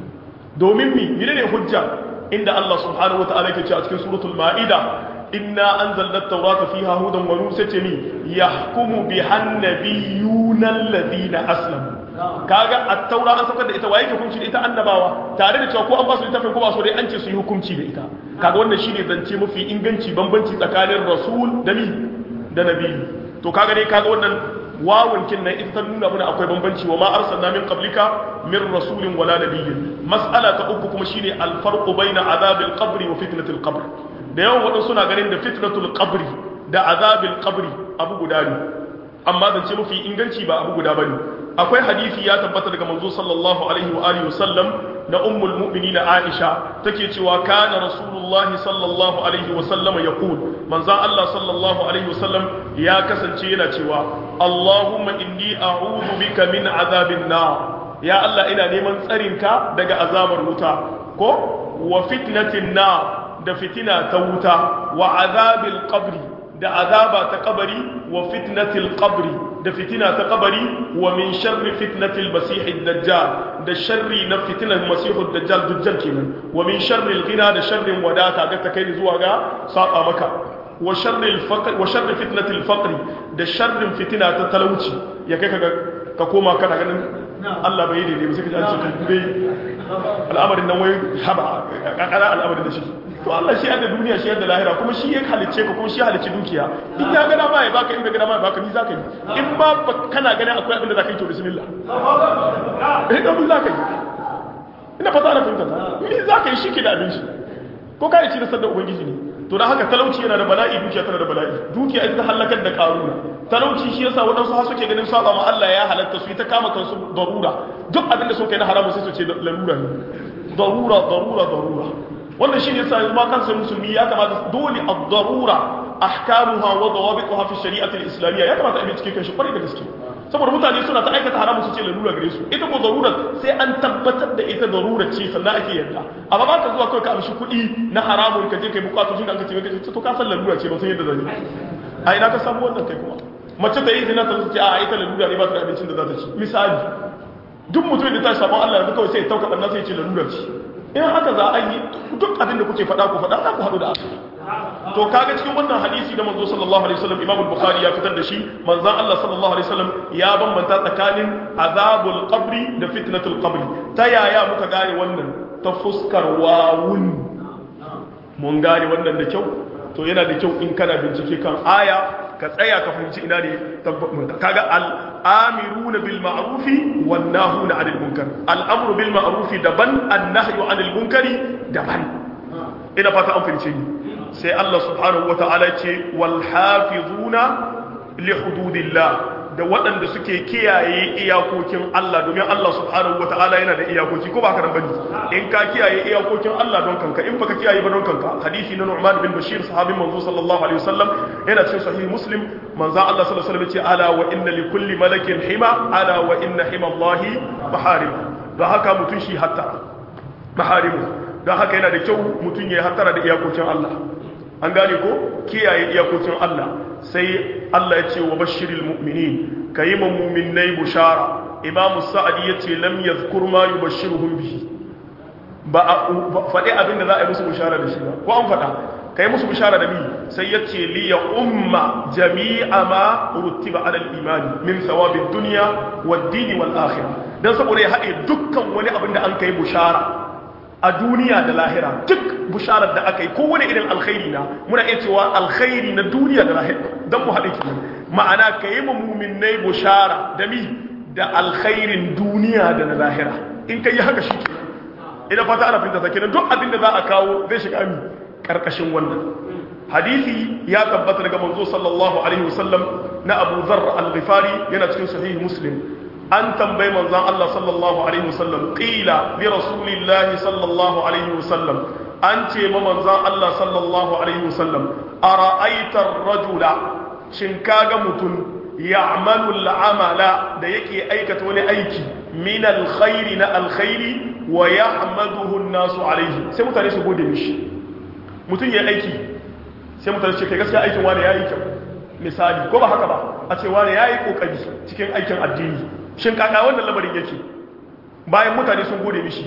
Speaker 1: domin mi menene hujja inda Allah subhanahu wataala yake cewa cikin suratul maida inna anzalna at-taurata fiha hudan wa nur sace mi yahkumu biha an-nabiyyuna alladhina aslamu kaga at-taura an saukar da ita waye ke hukunci da ita annabawa tare da cewa ko an ba su littafin ko ba so dai an ce su yi hukunci da ita kaga wannan shine zance mafi inganci bambanci tsakanin rasul da mi da nabi to kaga dai kaga wannan wawun kin nan ita ta nuna mana akwai bambanci wa ma arsalna min qablika min rasulin wala nabiyyin mas'ala ta uku kuma shine al-farqu baina azabil qabri wa fitnatil qabr da yawan wadansu suna ganin da fitnatul qabri da azabil qabri abu guda ne amma zance mafi inganci ba abu guda bane akwai hadisi ya tabbata daga manzo sallallahu alaihi wa alihi wasallam na ummul mu'minin Aisha take cewa kana rasulullahi sallallahu alaihi wasallam yaqul manzo Allah sallallahu alaihi wasallam ya kasance yana cewa Allahumma inni a'udhu bika min azabin nar ya Allah ina neman tsarinka daga azabar wuta ko wa fitnatin nar da fitina ta wuta wa azabil qabri da azaba ta kabari wa fitnatil qabri da fitina ta kabari wa min sharri fitnatil masihid dajjal da sharri na fitnar masihud dajjal dajjal kenan wa min sharri al-ghina da sharrin wadata ga ta kai zuwa ga saba maka wa sharri al-faqr wa sharri fitnatil faqr da sharrin fitina ta talauci ya kai ka ka koma kana ganin Allah bai daidai ba sai ka ji an ce bai al'amarin nan wai haba kakara al'amarin da shi to Allah shi yadda duniya shi yadda lahira kuma shi ya halicce ka kuma shi halicci dukiya in ya gana ma ya baka in bai gana ma ya baka ni zaka yi in ma kana ganin akwai abin da zaka yi to bismillah eh da mun zaka yi ina fata na fahimta ni zaka yi shi ke da abin shi ko kai ci da sanda ubangiji ne to dan haka talauci yana da bala'i dukiya tana da bala'i dukiya ita halakar da karuna talauci shi yasa wadansu har suke ganin saba ma Allah ya halatta su yi ta kama kansu darura duk abin da suka yi na haramu sai su ce lalura ne darura darura darura wannan shi ne yasa yanzu ma kansa musulmi ya kamata dole ad-darura ahkamuha wa dawabituha fi shari'ati al-islamiyya ya kamata a bi cikin shi kwarai da gaske saboda mutane suna ta aikata haramu su ce lalura gare su ita ko darura sai an tabbatar da ita darura ce sannan ake yarda amma ba ka zuwa kai ka amshi kuɗi na haramun ka je kai bukatu shi da aka ce ka ce to ka san lalura ce ba san yadda zan yi a ina ka samu wannan kai kuma mace ta yi zina ta ce a ita lalura ne ba ta da abincin da za ta ci misali duk mutum da ta sabon Allah yanzu kawai sai ya tauka ɗan sai ya ce lalura ce in haka za a yi duk abin da kuke faɗa ku faɗa za ku haɗu da Allah to kaga cikin wannan hadisi da manzo sallallahu alaihi wasallam Imam Bukhari ya fitar da shi manzon Allah sallallahu alaihi wasallam ya bambanta tsakanin azabul qabri da fitnatul qabri ta yaya muka gane wannan ta fuskar wawun mun gane wannan da kyau to yana da kyau in kana bincike kan aya ka tsaya ka fahimci ina ne kaga al-amiruna bil ma'rufi wan nahuna 'anil munkar al-amru bil ma'rufi daban an-nahyu 'anil munkari daban ina fata an fahimce ni sai Allah subhanahu wata'ala ce wal hafizuna li hududillah da waɗanda suke kiyaye iyakokin Allah domin Allah subhanahu wata'ala yana da iyakoki ko ba ka bane in ka kiyaye iyakokin Allah don kanka in baka kiyaye ba don kanka hadisi na Nu'man bin Bashir sahabin manzo sallallahu alaihi wasallam yana cikin sahih Muslim manzo Allah sallallahu alaihi wasallam ce ala wa inna li kulli malakin hima ala wa inna hima Allah maharim don haka mutun shi hatta maharimu don haka yana da kyau mutun ya hattara da iyakokin Allah an gane ko kiyaye iyakokin Allah sai Allah ya ce wa bashiril mu'minin kayi ma mu'minai bushara imam sa'adi ya ce lam yadhkur ma yubashshiruhum bihi ba a faɗi abinda za a yi musu bushara da shi ba ko an faɗa kai musu bushara da mi sai ya ce li ya umma jami'a ma rutiba ala al-iman min thawabid dunya wad-din wal akhirah dan saboda ya haɗe dukkan wani abin da an kai bushara a duniya da lahira duk busharar da aka yi kowane irin alkhairi na muna iya cewa alkhairi na duniya da lahira don mu haɗe ki ma'ana ka yi muminai bushara da mi da alkhairin duniya da na lahira in ka yi haka shi ke ina fata ana fahimta ta kenan duk abin da za a kawo zai shiga mi karkashin wannan hadisi ya tabbata daga manzo sallallahu alaihi wasallam na Abu Dharr al-Ghifari yana cikin sahih Muslim an tambayi manzon Allah sallallahu alaihi wasallam qila li rasulillahi sallallahu alaihi wasallam an ce ma manzon Allah sallallahu alaihi wasallam ara'aita ar-rajula shin kaga mutum ya'malu al-amala da yake aikata wani aiki min al-khairi na al-khairi wa yahmaduhu an-nasu alaihi sai mutane su gode mishi mutum ya aiki sai mutane su ce kai gaskiya aikin wani yayi kyau misali ko ba haka ba a ce wani yayi kokari cikin aikin addini shin kaka wannan lamarin yake bayan mutane sun gode mishi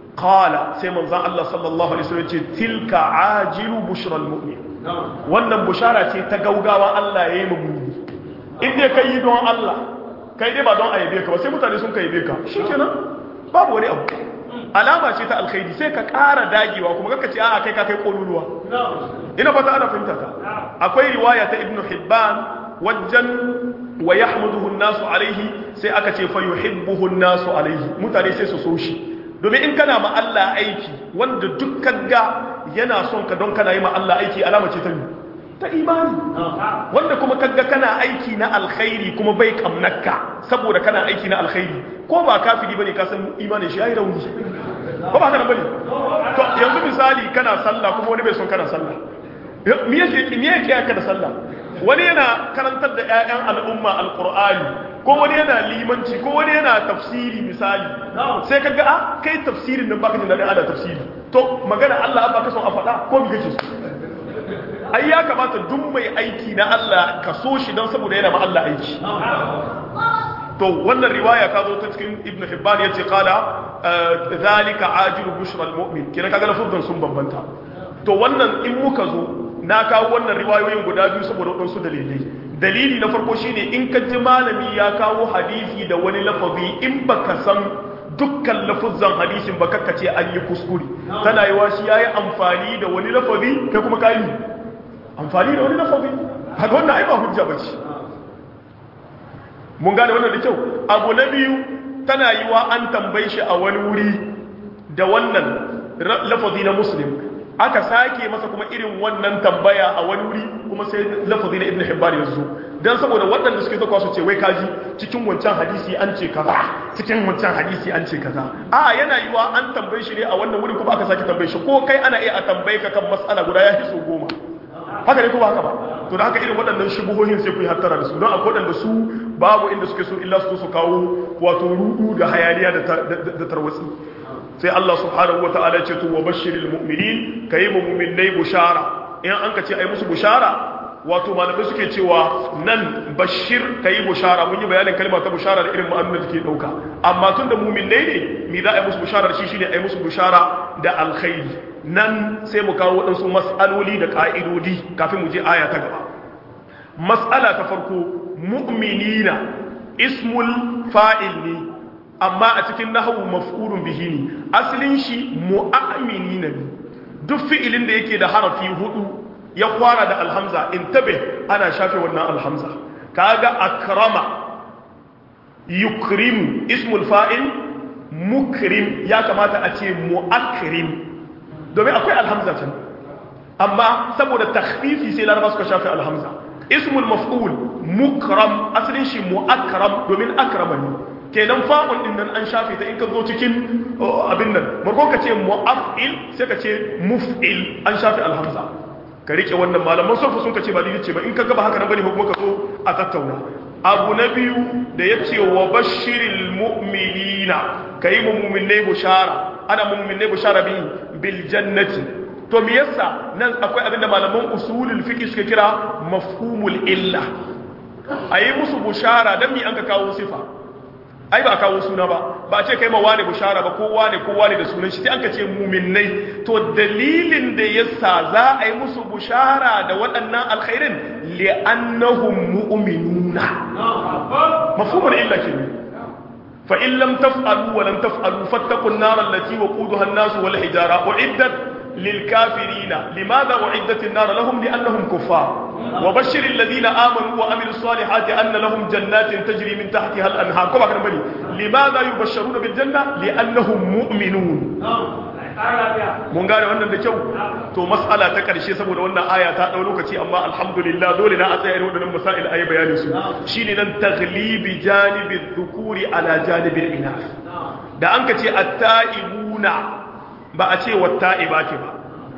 Speaker 1: qala sai manzon Allah sallallahu alaihi wasallam ce tilka ajilu bushral mu'min wannan bushara ce ta gaugawa Allah yayi mu mu'mini in dai kai don Allah kai dai ba don ayyabe ka ba sai mutane sun kai ka shikenan babu wani abu alama ce ta alkhairi sai ka ƙara dagewa kuma kaka ce a'a kai ka kai koluluwa ina fata ana fahimta ka akwai riwaya ta ibnu hibban wajen wa yahmaduhu nasu alaihi sai aka ce fa yuhibbuhu nasu alaihi mutane sai su so shi domin in kana ma Allah aiki wanda dukkan ga yana son ka don kana yi ma Allah aiki alama ce ta ta imani wanda kuma kaga kana aiki na alkhairi kuma bai kamnaka saboda kana aiki na alkhairi ko ba kafiri bane ka san imanin shi yayi rauni ko ba haka bane to yanzu misali kana sallah kuma wani bai son kana sallah me yake me yake ka da sallah wani yana karantar da ƴaƴan al'umma alqur'ani ko wani yana limanci ko wani yana tafsiri misali sai kaga a kai tafsirin nan baka jin dadin ana tafsiri to magana Allah an baka son a faɗa ko bi kake so ai ya kamata duk mai aiki na Allah ka so shi don saboda yana ma Allah aiki to wannan riwaya ka zo ta cikin ibn hibban ya ce kala zalika ajiru bushra almu'min kina kaga lafuzan sun bambanta to wannan in muka zo na kawo wannan riwayoyin guda biyu saboda wadansu dalilai dalili na farko shine in ka ji malami ya kawo hadisi da wani lafazi in baka san dukkan lafuzzan hadisin ba kakkace an yi kuskure tana yi shi yayi amfani da wani lafazi kai kuma kai amfani da wani lafazi haka wannan ai ba hujja bace mun gane wannan da kyau abu na biyu tana yi wa an tambaye shi a wani wuri da wannan lafazi na muslim aka sake masa kuma irin wannan tambaya a wani wuri kuma sai lafazi na ibn hibban ya zo dan saboda waɗanda suke zakwa su ce wai kaji cikin wancan hadisi an ce kaza cikin wancan hadisi an ce kaza a yana yiwa an tambaye shi ne a wannan wuri kuma aka sake tambaye shi ko kai ana iya a tambaye ka kan mas'ala guda ya fi so goma haka ne kuma haka ba to da haka irin waɗannan shubuhohin sai ku yi hattara da su don akwai waɗanda su babu inda suke so illa su su kawo wato rudu da hayaniya da tarwatsi sai Allah subhanahu wataala ya ce to wabashshiril mu'minin kai mu mu'minai bushara in an ka ce ai musu bushara wato malamai suke cewa nan bashir kai bushara mun yi bayanin kalma ta bushara da irin ma'anar da take dauka amma tun da mu'minai ne me za a yi musu bushara da shi shine ai musu bushara da alkhairi nan sai mu kawo waɗansu mas'aloli da ka'idodi kafin mu je aya ta gaba mas'ala ta farko mu'minina ismul fa'il ne amma a cikin nahawu maf'ulun bihi ne asalin shi mu'minina ne duk fi'ilin da yake da harafi hudu ya kwara da alhamza intabe ana shafe wannan alhamza kaga akrama yukrim ismul fa'il mukrim ya kamata a ce muakrim domin akwai alhamza can amma saboda takhfifi sai laraba suka shafe alhamza ismul maf'ul mukram asalin shi muakram domin akrama ne kenan fa'un din nan an shafe ta in ka zo cikin abin nan marko ka ce mu'af'il sai ka ce muf'il an shafe alhamza ka rike wannan malaman sofa sun ka ce ba dai ce ba in ka gaba haka nan bane kuma ka zo a tattauna abu na biyu da ya ce wa bashiril mu'minina kai mu mu'minai bushara ana mu'minai bushara bi bil jannati to me yasa nan akwai abinda malaman usulul fiqh suka kira mafhumul illa ayi musu bushara dan mi an ka kawo sifa ai ba kawo suna ba ba ce kai ma wane bushara ba ko wane ko wane da sunan shi sai an ka ce muminai to dalilin da yasa za a yi musu bushara da waɗannan alkhairin li'annahum mu'minuna mafhumul illa kenan fa in lam taf'alu wa lam taf'alu fattaqun nar allati waquduha an-nas wal hijara uiddat للكافرين لماذا أعدت النار لهم لأنهم كفار وبشر الذين آمنوا وعملوا الصالحات أن لهم جنات تجري من تحتها الأنهار كما كان بني لماذا يبشرون بالجنة لأنهم مؤمنون mun gane wannan da kyau to mas'ala ta karshe saboda wannan aya ta dau lokaci amma alhamdulillah dole na a tsaya irin wadannan masail ayi bayanin su shine nan taghlibi janibi dhukuri ala janibi inath da an ka ce at-ta'ibuna ba a ce watta'ibati ba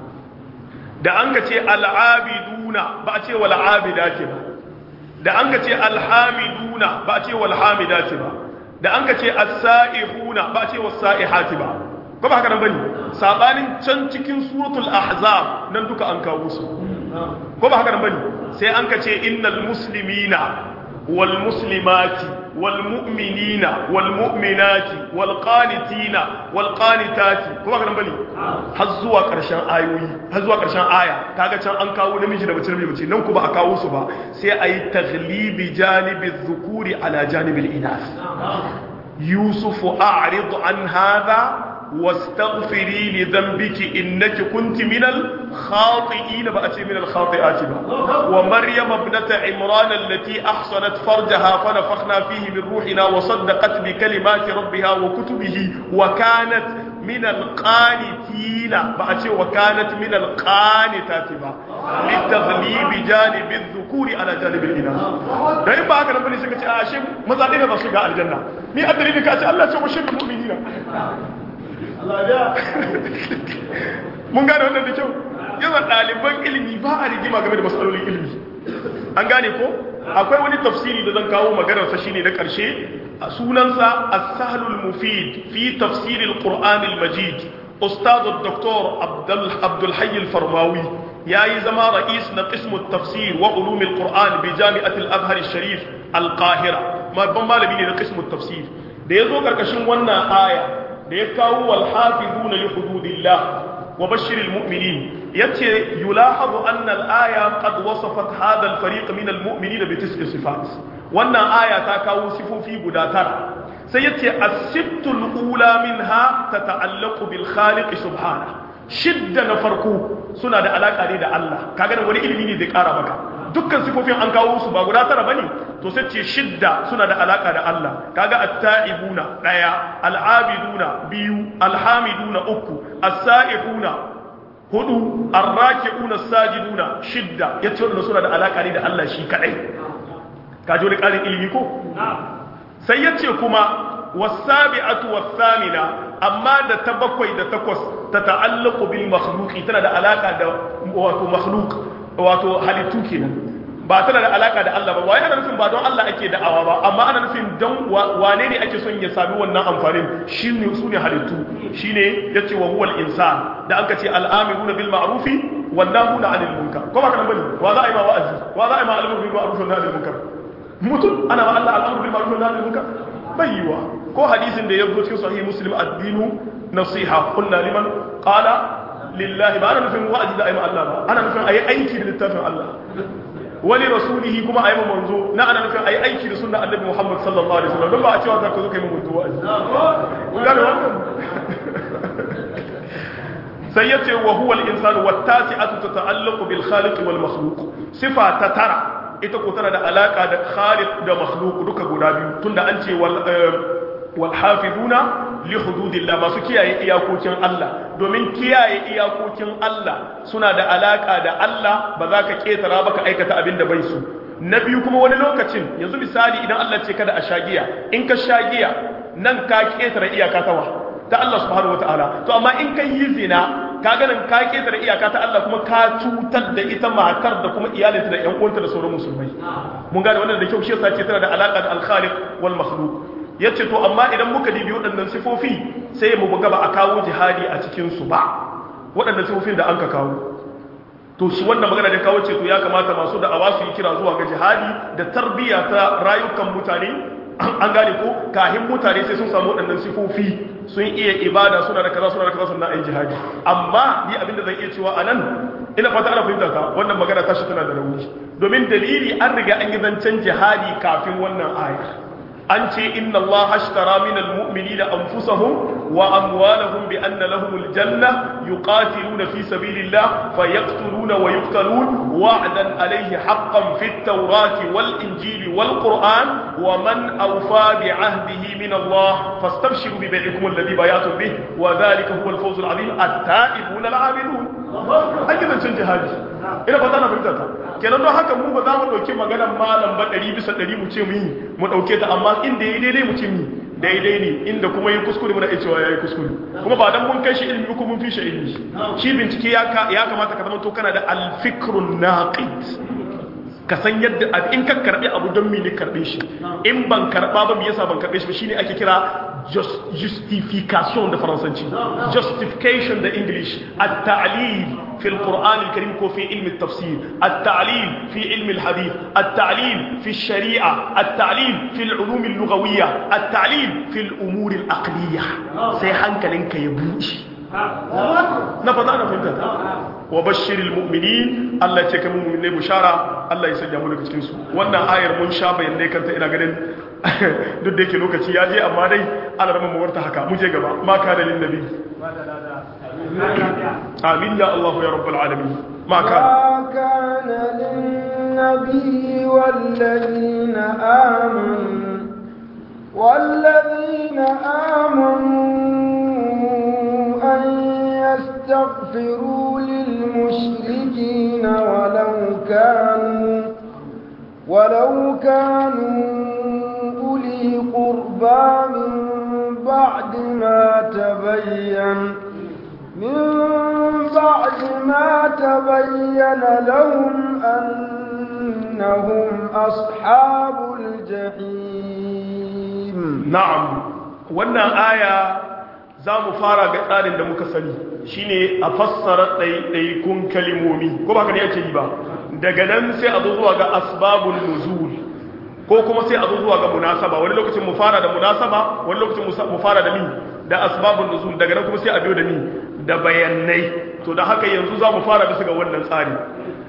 Speaker 1: da an ka ce al'abiduna ba a ce wal'abidati ba da an ka ce alhamiduna ba a ce walhamidati ba da an ka ce as-sa'ihuna ba a ce was-sa'ihati ba ko ba haka nan bane sabanin can cikin suratul ahzab nan duka an kawo su ko ba haka nan bane sai an ka ce innal muslimina wal muslimati wal mu'minina wal mu'minati wal qanitina wal qanitati ko ba haka nan bane har zuwa karshen ayoyi har zuwa karshen aya kaga can an kawo namiji da mace namiji mace nan ku ba a kawo su ba sai ayi taghlibi janibi dhukuri ala janibi al-inath yusuf a'rid an hadha واستغفري لذنبك إنك كنت من الخاطئين بأتي من الخاطئات با. ومريم ابنة عمران التي أحصنت فرجها فنفخنا فيه من روحنا وصدقت بكلمات ربها وكتبه وكانت من القانتين بأتي وكانت من القانتات با. للتغليب جانب الذكور على جانب الإناث دائما بقى كنا بني سكتي آشم مزادين بسوغا الجنة مي أدري بك أتي الله تبشر المؤمنين mun gane wannan da kyau yawan ɗaliban ilimi ba a rigima game da matsalolin ilimi an gane ko akwai wani tafsiri da zan kawo maganarsa shine na ƙarshe sunansa as-sahlul mufid fi tafsiril qur'anil majid ustad dr abdul hayy al-farmawi yayi zama ra'is na qism at-tafsir wa ulum al-qur'an bi jami'at al-azhar al-sharif al-qahira ma ban malami ne na qism at-tafsir da yazo karkashin wannan aya da ya kawo walhafizuna li hududillah wa bashiril mu'minin yace yulahazu anna al-aya qad wasafat hadha al-fariq min al-mu'minin bi tis'i sifat wannan aya ta kawo sifofi guda tara sai yace as-sittul ula minha tata'allaqu bil khaliq subhanahu shidda na farko suna da alaka ne da Allah kaga wani ilimi ne zai kara maka dukkan sifofin an kawo su ba guda tara bane to sai ce shidda suna da alaka da Allah kaga at-ta'ibuna daya al-abiduna biyu alhamiduna uku as-sa'ihuna hudu ar-raki'una as-sajiduna shidda yace wannan suna da alaka ne da Allah shi kadai ka ji wani karin ilimi ko sai yace kuma was-sabi'atu was-thamina amma da ta bakwai da takwas ta ta'allaqu bil makhluqi tana da alaka da wato makhluq wato halittu kenan ba tana da alaka da Allah ba wai ana nufin ba don Allah ake da'awa ba amma ana nufin don wane ne ake son ya sami wannan amfanin shine su ne halittu shine yace wa huwal insan da aka ce al'amiruna bil ma'rufi wan nahuna 'anil munkar ko ba kana bane wa za a yi ma wa'azi wa za a yi ma al'amru bil ma'ruf wa nahy 'anil munkar mutum ana ma Allah al'amru bil ma'ruf wa nahy 'anil munkar bayyiwa ko hadisin da ya zo cikin sahih muslim ad-dinu nasiha qulna liman qala lillahi ba ana nufin wa'azi da ayi Allah ba ana nufin ayi aiki da littafin Allah wali rasulihi kuma ayi manzo na ana nufin ayi aiki da sunnar annabi Muhammad sallallahu alaihi wasallam don ba a cewa za ka zo kai manzo wa'azi kun gane wannan sai yace wa huwa al-insanu wat-tasi'atu tata'allaqu bil khaliq wal makhluq sifa ta tara ita ko tana da alaka da khaliq da makhluq duka guda biyu tunda an ce wal walhafizuna li hududillah masu kiyaye iyakokin Allah domin kiyaye iyakokin Allah suna da alaka da Allah ba za ka ketara ba ka aikata abin da bai su na biyu kuma wani lokacin yanzu misali idan Allah ce kada a shagiya in ka shagiya nan ka ketara iyaka tawa ta Allah subhanahu wataala to amma in ka yi zina ka ganin ka ketara iyaka ta Allah kuma ka cutar da ita matar da kuma iyalinta da ƴan uwanta da sauran musulmai mun gane wannan da kyau shi yasa ce tana da alaka da al-khaliq wal makhluq ya ce to amma idan muka dibi waɗannan sifofi sai mu buga ba a kawo jihadi a cikinsu ba waɗannan sifofin da an ka kawo to shi wannan magana da kawo ce to ya kamata masu da awa su yi kira zuwa ga jihadi da tarbiyya ta rayukan mutane an gane ko kahin mutane sai sun samu waɗannan sifofi sun iya ibada suna da kaza suna da kaza suna yin jihadi amma ni abinda zan iya cewa a nan ina fata ana fahimta ta wannan magana ta shi tana da rauni domin dalili an riga an yi zancen jihadi kafin wannan ayar an ce inna Allah ashtara min almu'minina anfusahum wa amwalahum bi anna lahumul janna yuqatiluna fi sabilillah fayaqtuluna wa yuqtalun wa'dan alayhi haqqan fit tawrati wal injili wal qur'an wa man awfa bi ahdihi min Allah fastabshiru bi bai'ikum alladhi bayatum bih wa dhalika huwa al-fawz al-'azim at-ta'ibuna al-'abidun an yi zancen jihadi ina fata na fahimta ta kenan don haka mu ba za mu ɗauki maganar malam ba ɗari bisa ɗari mu ce mu yi mu ɗauke ta amma inda ya daidai mu ce mu daidai ne inda kuma yi kuskure muna iya cewa ya yi kuskure kuma ba dan mun kai shi ilimi ko mun fi shi ilimi shi bincike ya kamata ka zama to kana da alfikrun naqid ka san yadda in ka karbi abu don me ne karbe shi in ban karba ba me yasa ban karbe shi ba shine ake kira justification da faransanci justification da english at-ta'lil fi al-quran al-karim ko fi ilmi at-tafsir at-ta'lil fi ilmi al-hadith at-ta'lil fi ash-shari'a at-ta'lil fi al-ulum al-lughawiyya at-ta'lil fi al-umur al-aqliyya sai hankalinka ya buci na fata na fahimta wa bashiril mu'minin Allah ce kamar mu'minai bushara Allah ya sanya mu daga cikin su wannan ayar mun sha bayanai kanta ina ganin duk da yake lokaci ya je amma dai ana rama mu warta haka mu je gaba ma kana lin nabi amin ya Allah ya rabbal alamin ma kana
Speaker 2: ما كان للنبي والذين آمنوا والذين آمنوا أن يستغفروا للمشركين ولو كانوا ولو كانوا أولي قربى من بعد ما تبين من بعد ما تبين لهم أنهم أصحاب الجحيم
Speaker 1: na'am wannan aya za mu fara ga tsarin da muka sani shine a fassara ɗaiɗaikun kalimomi ko ba ka ne ake yi ba daga nan sai a zo zuwa ga asbabun nuzul ko kuma sai a zo zuwa ga munasaba wani lokacin mu fara da munasaba wani lokacin mu fara da mi da asbabun nuzul daga nan kuma sai a biyo da mi da bayanai to da haka yanzu za mu fara bisa ga wannan tsari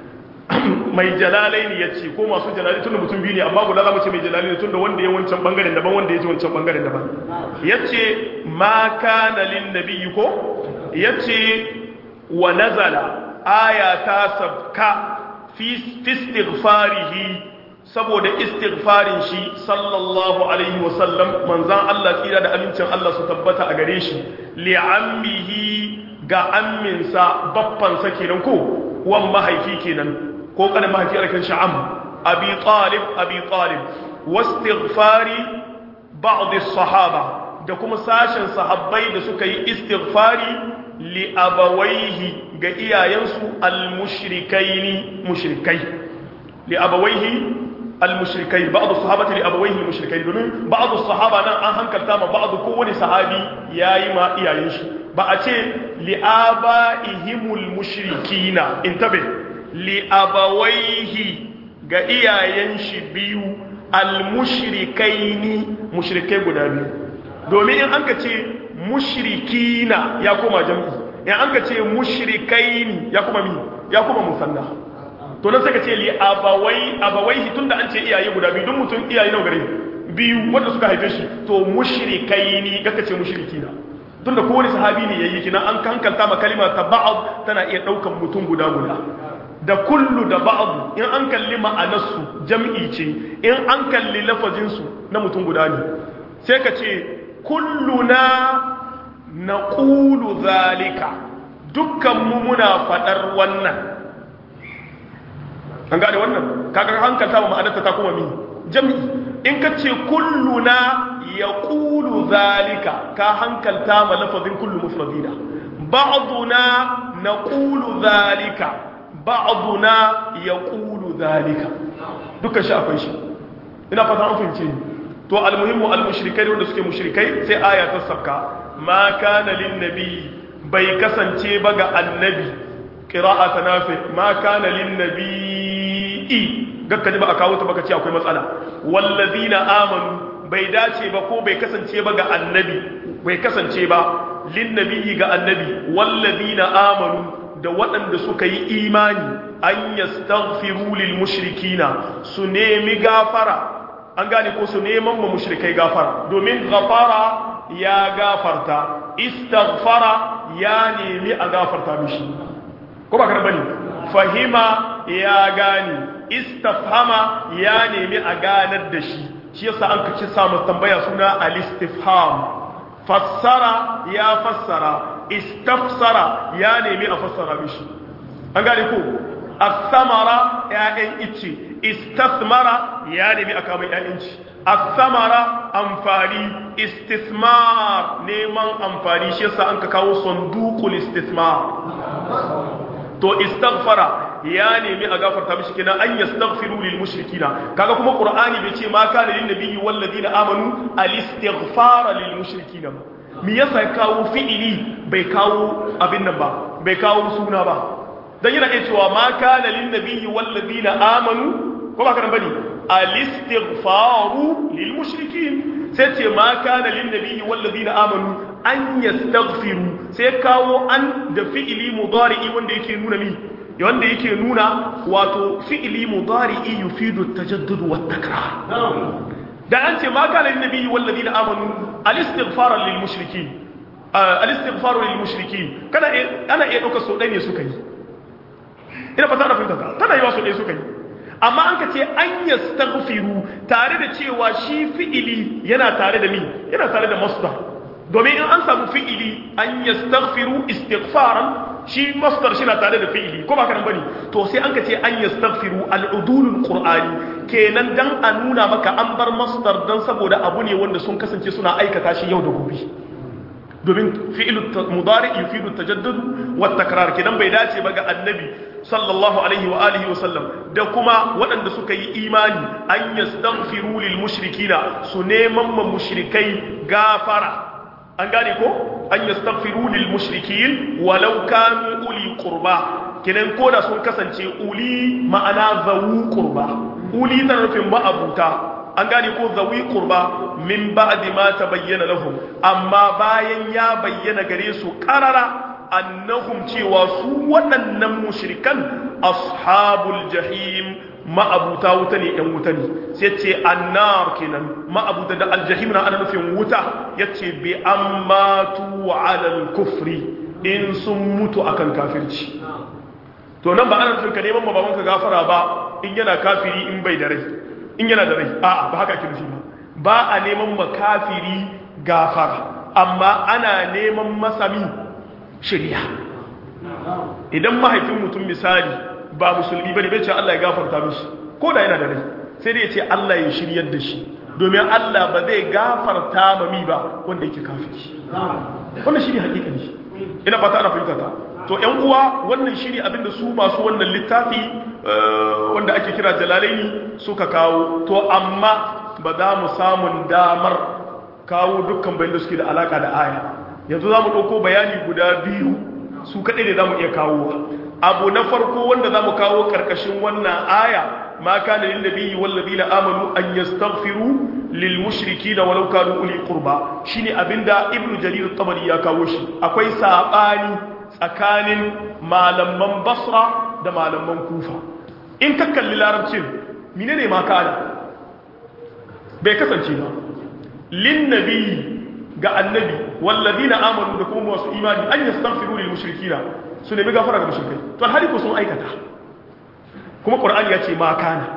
Speaker 1: mai jalalaini ya ce ko masu jalalaini tunda mutum biyu ne amma guda za mu ce mai jalalaini tunda wanda ya wancan bangaren daban wanda ya ji wancan bangaren daban ya ce ma kana lin nabiyyi ko ya ce wa nazala aya ta sabka fi istighfarihi saboda istighfarin shi sallallahu alaihi wasallam manzan Allah tsira da amincin Allah su tabbata a gare shi li'ammihi ga amminsa baffansa kenan ko wan mahaifi kenan ko kanin mahaifi alkan sha'am abi talib abi talib wastighfari ba'd as-sahaba da kuma sashen sahabbai da suka yi istighfari li abawaihi ga iyayensu al-mushrikaini mushrikai li abawaihi al-mushrikai ba'd as-sahabati li abawaihi al-mushrikai domin ba'd as-sahaba nan an hankalta ma ba'd kowani sahabi yayi ma iyayen shi ba a ce li abaihimul mushrikina intabe li abawaihi ga iyayen shi biyu al-mushrikaini mushrikai guda biyu domin in an ka ce mushrikina ya koma jam'i in an ka ce mushrikaini ya kuma mi ya kuma musanna to nan sai ka ce li abawai abawai tunda an ce iyaye guda biyu duk mutum iyaye nawa gare biyu wanda suka haife shi to mushrikaini kaka ce mushrikina tunda kowane sahabi ne yayi kina an hankalta ma kalima ta ba'd tana iya daukan mutum guda guda da kullu da ba'd in an kalli ma'anarsu jam'i ce in an kalli lafazin su na mutum guda ne sai ka ce kulluna naqulu zalika dukkan mu muna fadar wannan an gane wannan kaga hankalta ma ma'anarta ta kuma mi jam'i in ka ce kulluna yaqulu zalika ka hankalta ma lafazin kullu mufradina ba'duna naqulu zalika ba'duna yaqulu zalika dukkan shi akwai shi ina fata an fahimce ni to almuhimmu almushrikai wanda suke mushrikai sai aya ta sabka ma kana lin nabi bai kasance ba ga annabi qira'ata nafi ma kana lin nabi gakka ji ba a kawo ta baka ce akwai matsala wallazina amanu bai dace ba ko bai kasance ba ga annabi bai kasance ba lin nabi ga annabi wallazina amanu da waɗanda suka yi imani an yastaghfiru lil mushrikina su nemi gafara an gane ko su neman ma mushrikai gafara domin gafara ya gafarta istaghfara ya nemi a gafarta mishi ko ba bane fahima ya gane istafhama ya nemi a ganar da shi shi yasa an kace samu tambaya suna al-istifham fassara ya fassara istafsara ya nemi a fassara mishi an gane ko as-samara ya'yan ice istasmara ya nemi a kama ya'yan ci as-samara amfani istismar neman amfani shi yasa an ka kawo sanduqul istismar to istaghfara ya nemi a gafarta mishi kina an yastaghfiru lil mushrikina kaga kuma qur'ani bai ce ma kana lin nabiyyi wal ladina amanu al istighfara lil mushrikina me yasa kawo fi'ili bai kawo abin nan ba bai kawo suna ba dan yana iya cewa ma kana lin nabiyyi wal ladina amanu ko ba kana bane al istighfaru lil mushrikin sai ce ma kana lin nabiyyi wal ladina amanu an yastaghfiru sai kawo an da fi'ili mudari'i wanda yake nuna mi wanda yake nuna wato fi'ili mudari'i yufidu at-tajaddud wa at-takrar da an ce ma kana lin nabiyyi wal ladina amanu al-istighfar lil mushrikin al-istighfar lil mushrikin kana ana iya dauka so dai ne suka yi ina fata da fahimta tana yiwa so dai suka yi amma an ka ce an yastaghfiru tare da cewa shi fi'ili yana tare da mi yana tare da masdar domin in an samu fi'ili an yastaghfiru istighfaran shi masdar shi na tare da fi'ili ko ba kana bane to sai an ka ce an yastaghfiru al-udulul qur'ani kenan dan a nuna maka an bar masdar dan saboda abu ne wanda sun kasance suna aikata shi yau da gobe domin fi'il mudari yufidu tajaddud wa takrar kenan bai dace ba ga annabi sallallahu alaihi wa alihi wa sallam da kuma waɗanda suka yi imani an yastaghfiru lil mushrikina su neman ma mushrikai gafara an gane ko an yastaghfiru lil mushrikin walau kanu uli qurba kenan ko da sun kasance uli ma'ana zawu qurba uli tarafin ma'abuta an gane ko zawi qurba min ba'di ma tabayyana lahum amma bayan ya bayyana gare su qarara annahum cewa su waɗannan mushrikan ashabul jahim ma'abuta wuta ne yan wuta ne sai ce annar kenan ma'abuta da aljahim na ana nufin wuta yace bi ammatu ala al-kufri in sun mutu akan kafirci to nan ba ana nufin ka neman babanka gafara ba in yana kafiri in bai da rai in yana da rai a'a ba haka ake nufi ba ba a neman makafiri gafara amma ana neman masami shirya idan mahaifin mutum misali ba musulmi bane bai ce Allah ya gafarta mishi ko da yana da rai sai dai ya ce Allah ya shiryar da shi domin Allah ba zai gafarta ma mi ba wanda yake kafiri wannan shi ne hakikani ina fata ana fahimta ta to ƴan uwa wannan shi ne abinda su masu wannan littafi wanda ake kira jalalaini suka kawo to amma ba za mu samun damar kawo dukkan bayan da suke da alaka da aya yanzu za mu ɗauko bayani guda biyu su kaɗai ne za mu iya kawo abu na farko wanda za mu kawo ƙarƙashin wannan aya ma kana lil nabiyyi wal ladina amanu an yastaghfiru lil mushrikeena walau kanu uli qurba shine abinda ibnu jarir at-tabari ya kawo shi akwai sabani tsakanin malaman basra da malaman kufa in ka kalli larabcin menene ma kana bai kasance ba lin nabiyyi ga annabi wal ladina amanu da kuma wasu imani an yastaghfiru lil mushrikeena su nemi gafara ga mushrikai to alhali ko sun aikata kuma qur'ani ya ce ma kana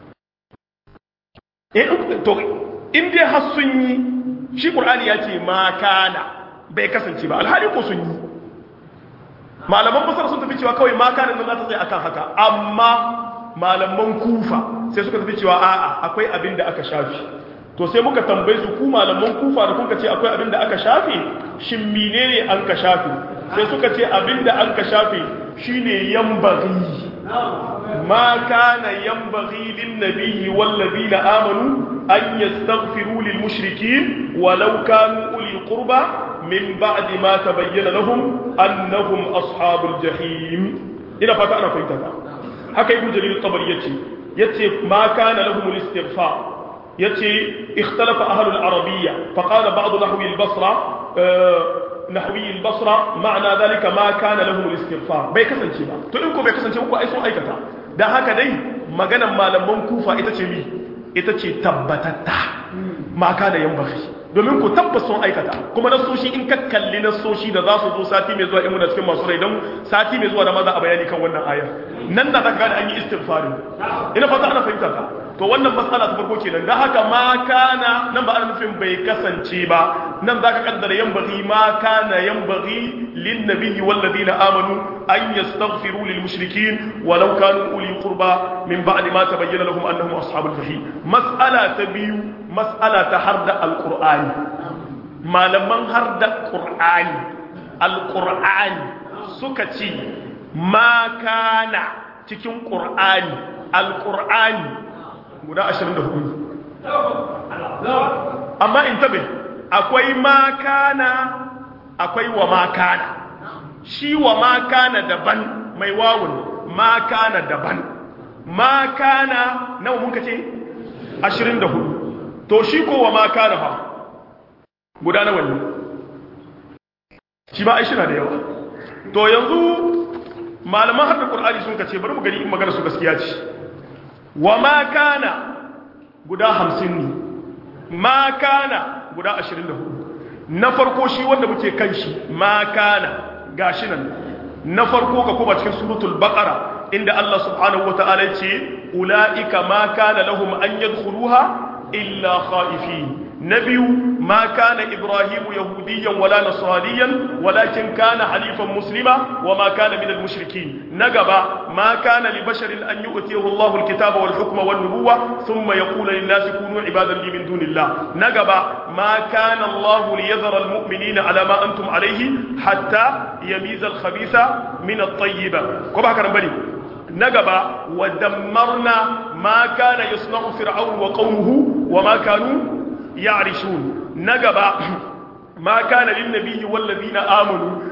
Speaker 1: to in dai har sun yi shi qur'ani ya ce ma kana bai kasance ba alhali ko sun yi malaman basar sun tafi cewa kawai ma kana nan za ta tsaye akan haka amma malaman kufa sai suka tafi cewa a'a akwai abin da aka shafi to sai muka tambaye su ku malaman kufa da kuka ce akwai abin da aka shafe shin menene an ka shafe sai suka ce abin da an ka shafe shine yambaghi ma kana yambaghi lin nabiyyi wal ladina amanu an yastaghfiru lil mushrikeen walau kanu uli qurba min ba'di ma tabayyana lahum annahum ashabul jahim ina fata ana fahimta ta haka ibnu jarir tabari yace yace ma kana lahum al istighfar yace ikhtalafa ahlul arabiyya faqala ba'd nahwi al-basra nahwi al-basra ma'na dhalika ma kana lahum al-istighfar bai kasance ba to in ko bai kasance ko ai sun aikata dan haka dai maganan malaman kufa ita ce mi ita ce tabbatatta ma kana yan bakhi domin ku tabbas sun aikata kuma nasoshi in ka kalli nasoshi da za su zo sati mai zuwa in muna cikin masu rai don sati mai zuwa da maza a bayani kan wannan ayar nan da zaka gane an yi istighfarin ina fata ana fahimta ka to wannan matsala ta farko kenan dan haka ma kana nan ba ana nufin bai kasance ba nan zaka kaddara yanbaghi ma kana yanbaghi lin nabiyyi wal ladina amanu an yastaghfiru lil mushrikeen walau kanu uli qurba min ba'di ma tabayyana lahum annahum ashabul jahim mas'ala ta biyu mas'ala ta harda alqur'ani malaman harda qur'ani alqur'ani suka ce ma kana cikin qur'ani alqur'ani guda 24 amma in tabe akwai makana akwai wa makana shi wa makana daban mai wawun makana daban makana nawa mun kace 24 to shi ko wa makana fa guda nawa ne shi ba aishi na da yawa to yanzu malaman hadda qur'ani sun kace bari mu gani in magana su gaskiya ce wa ma kana guda hamsin ne ma kana guda ashirin da hudu na farko shi wanda muke kan shi ma kana gashi nan na farko ka kuma cikin suratul baqara inda Allah subhanahu wata'ala ya ce ulaika ma kana lahum an yadkhuluha illa khaifin نبي ما كان إبراهيم يهوديا ولا نصرانيا ولكن كان حنيفا مسلما وما كان من المشركين نقبا ما كان لبشر أن يؤتيه الله الكتاب والحكم والنبوة ثم يقول للناس كونوا عبادا لي من دون الله نقبا ما كان الله ليذر المؤمنين على ما أنتم عليه حتى يميز الخبيث من الطيب كما كان بني نقبا ودمرنا ما كان يصنع فرعون وقومه وما كانوا يعرشون نقبا ما كان للنبي والذين آمنوا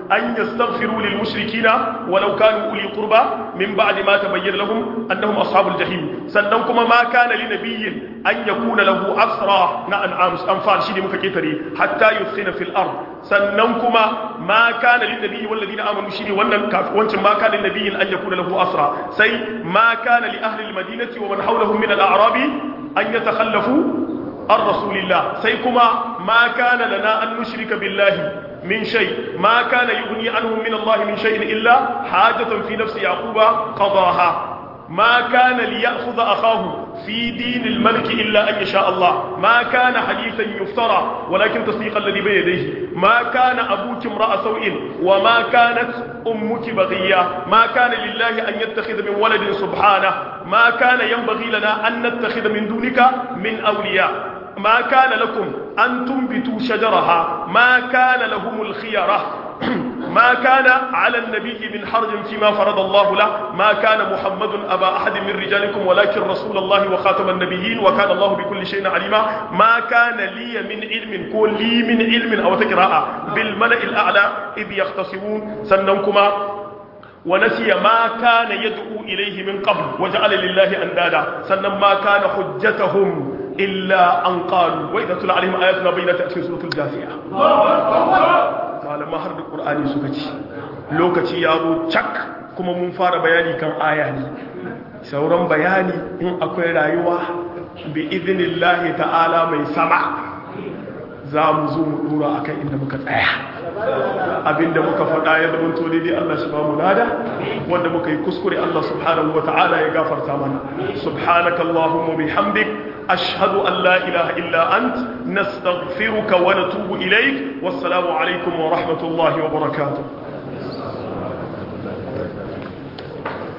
Speaker 1: an yastaghfiru lil mushrikina walau kanu uli qurba min ba'di ma tabayyana lahum annahum ashabul jahim sannan kuma ma kana li nabiyyin an yakuna lahu asra na an'am anfal shi ne muka ketare hatta yuskhina fil ard sannan kuma ma kana lin nabiyyi wal ladina amanu shi ne wannan wancin ma kana lin nabiyyin an yakuna lahu asra sai ma kana li ahli al madinati wa man hawlahum min al a'rabi an yatakhallafu an rasulillah sai kuma ma kana lana an nushrika billahi من شيء ما كان يغني عنهم من الله من شيء إلا حاجة في نفس يعقوب قضاها ما كان ليأخذ أخاه في دين الملك إلا أن يشاء الله ما كان حديثا يفترى ولكن تصديق الذي بين يديه ما كان أبوك امرأ سوء وما كانت أمك بغية ما كان لله أن يتخذ من ولد سبحانه ما كان ينبغي لنا أن نتخذ من دونك من أولياء ما كان لكم أن تنبتوا شجرها ما كان لهم الخيرة ما كان على النبي من حرج فيما فرض الله له ما كان محمد أبا أحد من رجالكم ولكن رسول الله وخاتم النبيين وكان الله بكل شيء عليما ما كان لي من علم كل لي من علم أو تقراء بالملأ الأعلى إذ يختصمون سننكما ونسي ما كان يدعو إليه من قبل وجعل لله أندادا سنن ما كان حجتهم إلا أن قالوا وإذا تلى عليهم آياتنا بينات في سورة الجاثية malama har da ƙur'ani suka ci lokaci ya zo cak kuma mun fara bayani kan aya ne sauran bayani in akwai rayuwa bi idinillahi ta'ala mai sama za mu zo mu dora akan inda muka tsaya abinda muka faɗa ya zama to daidai Allah shi ba mu lada wanda muka yi kuskure Allah subhanahu wa ta'ala ya gafarta mana subhanaka allahumma bihamdik ashhadu an la ilaha illa ant nastaghfiruka wa natubu ilaik wassalamu alaikum wa rahmatullahi wa barakatuh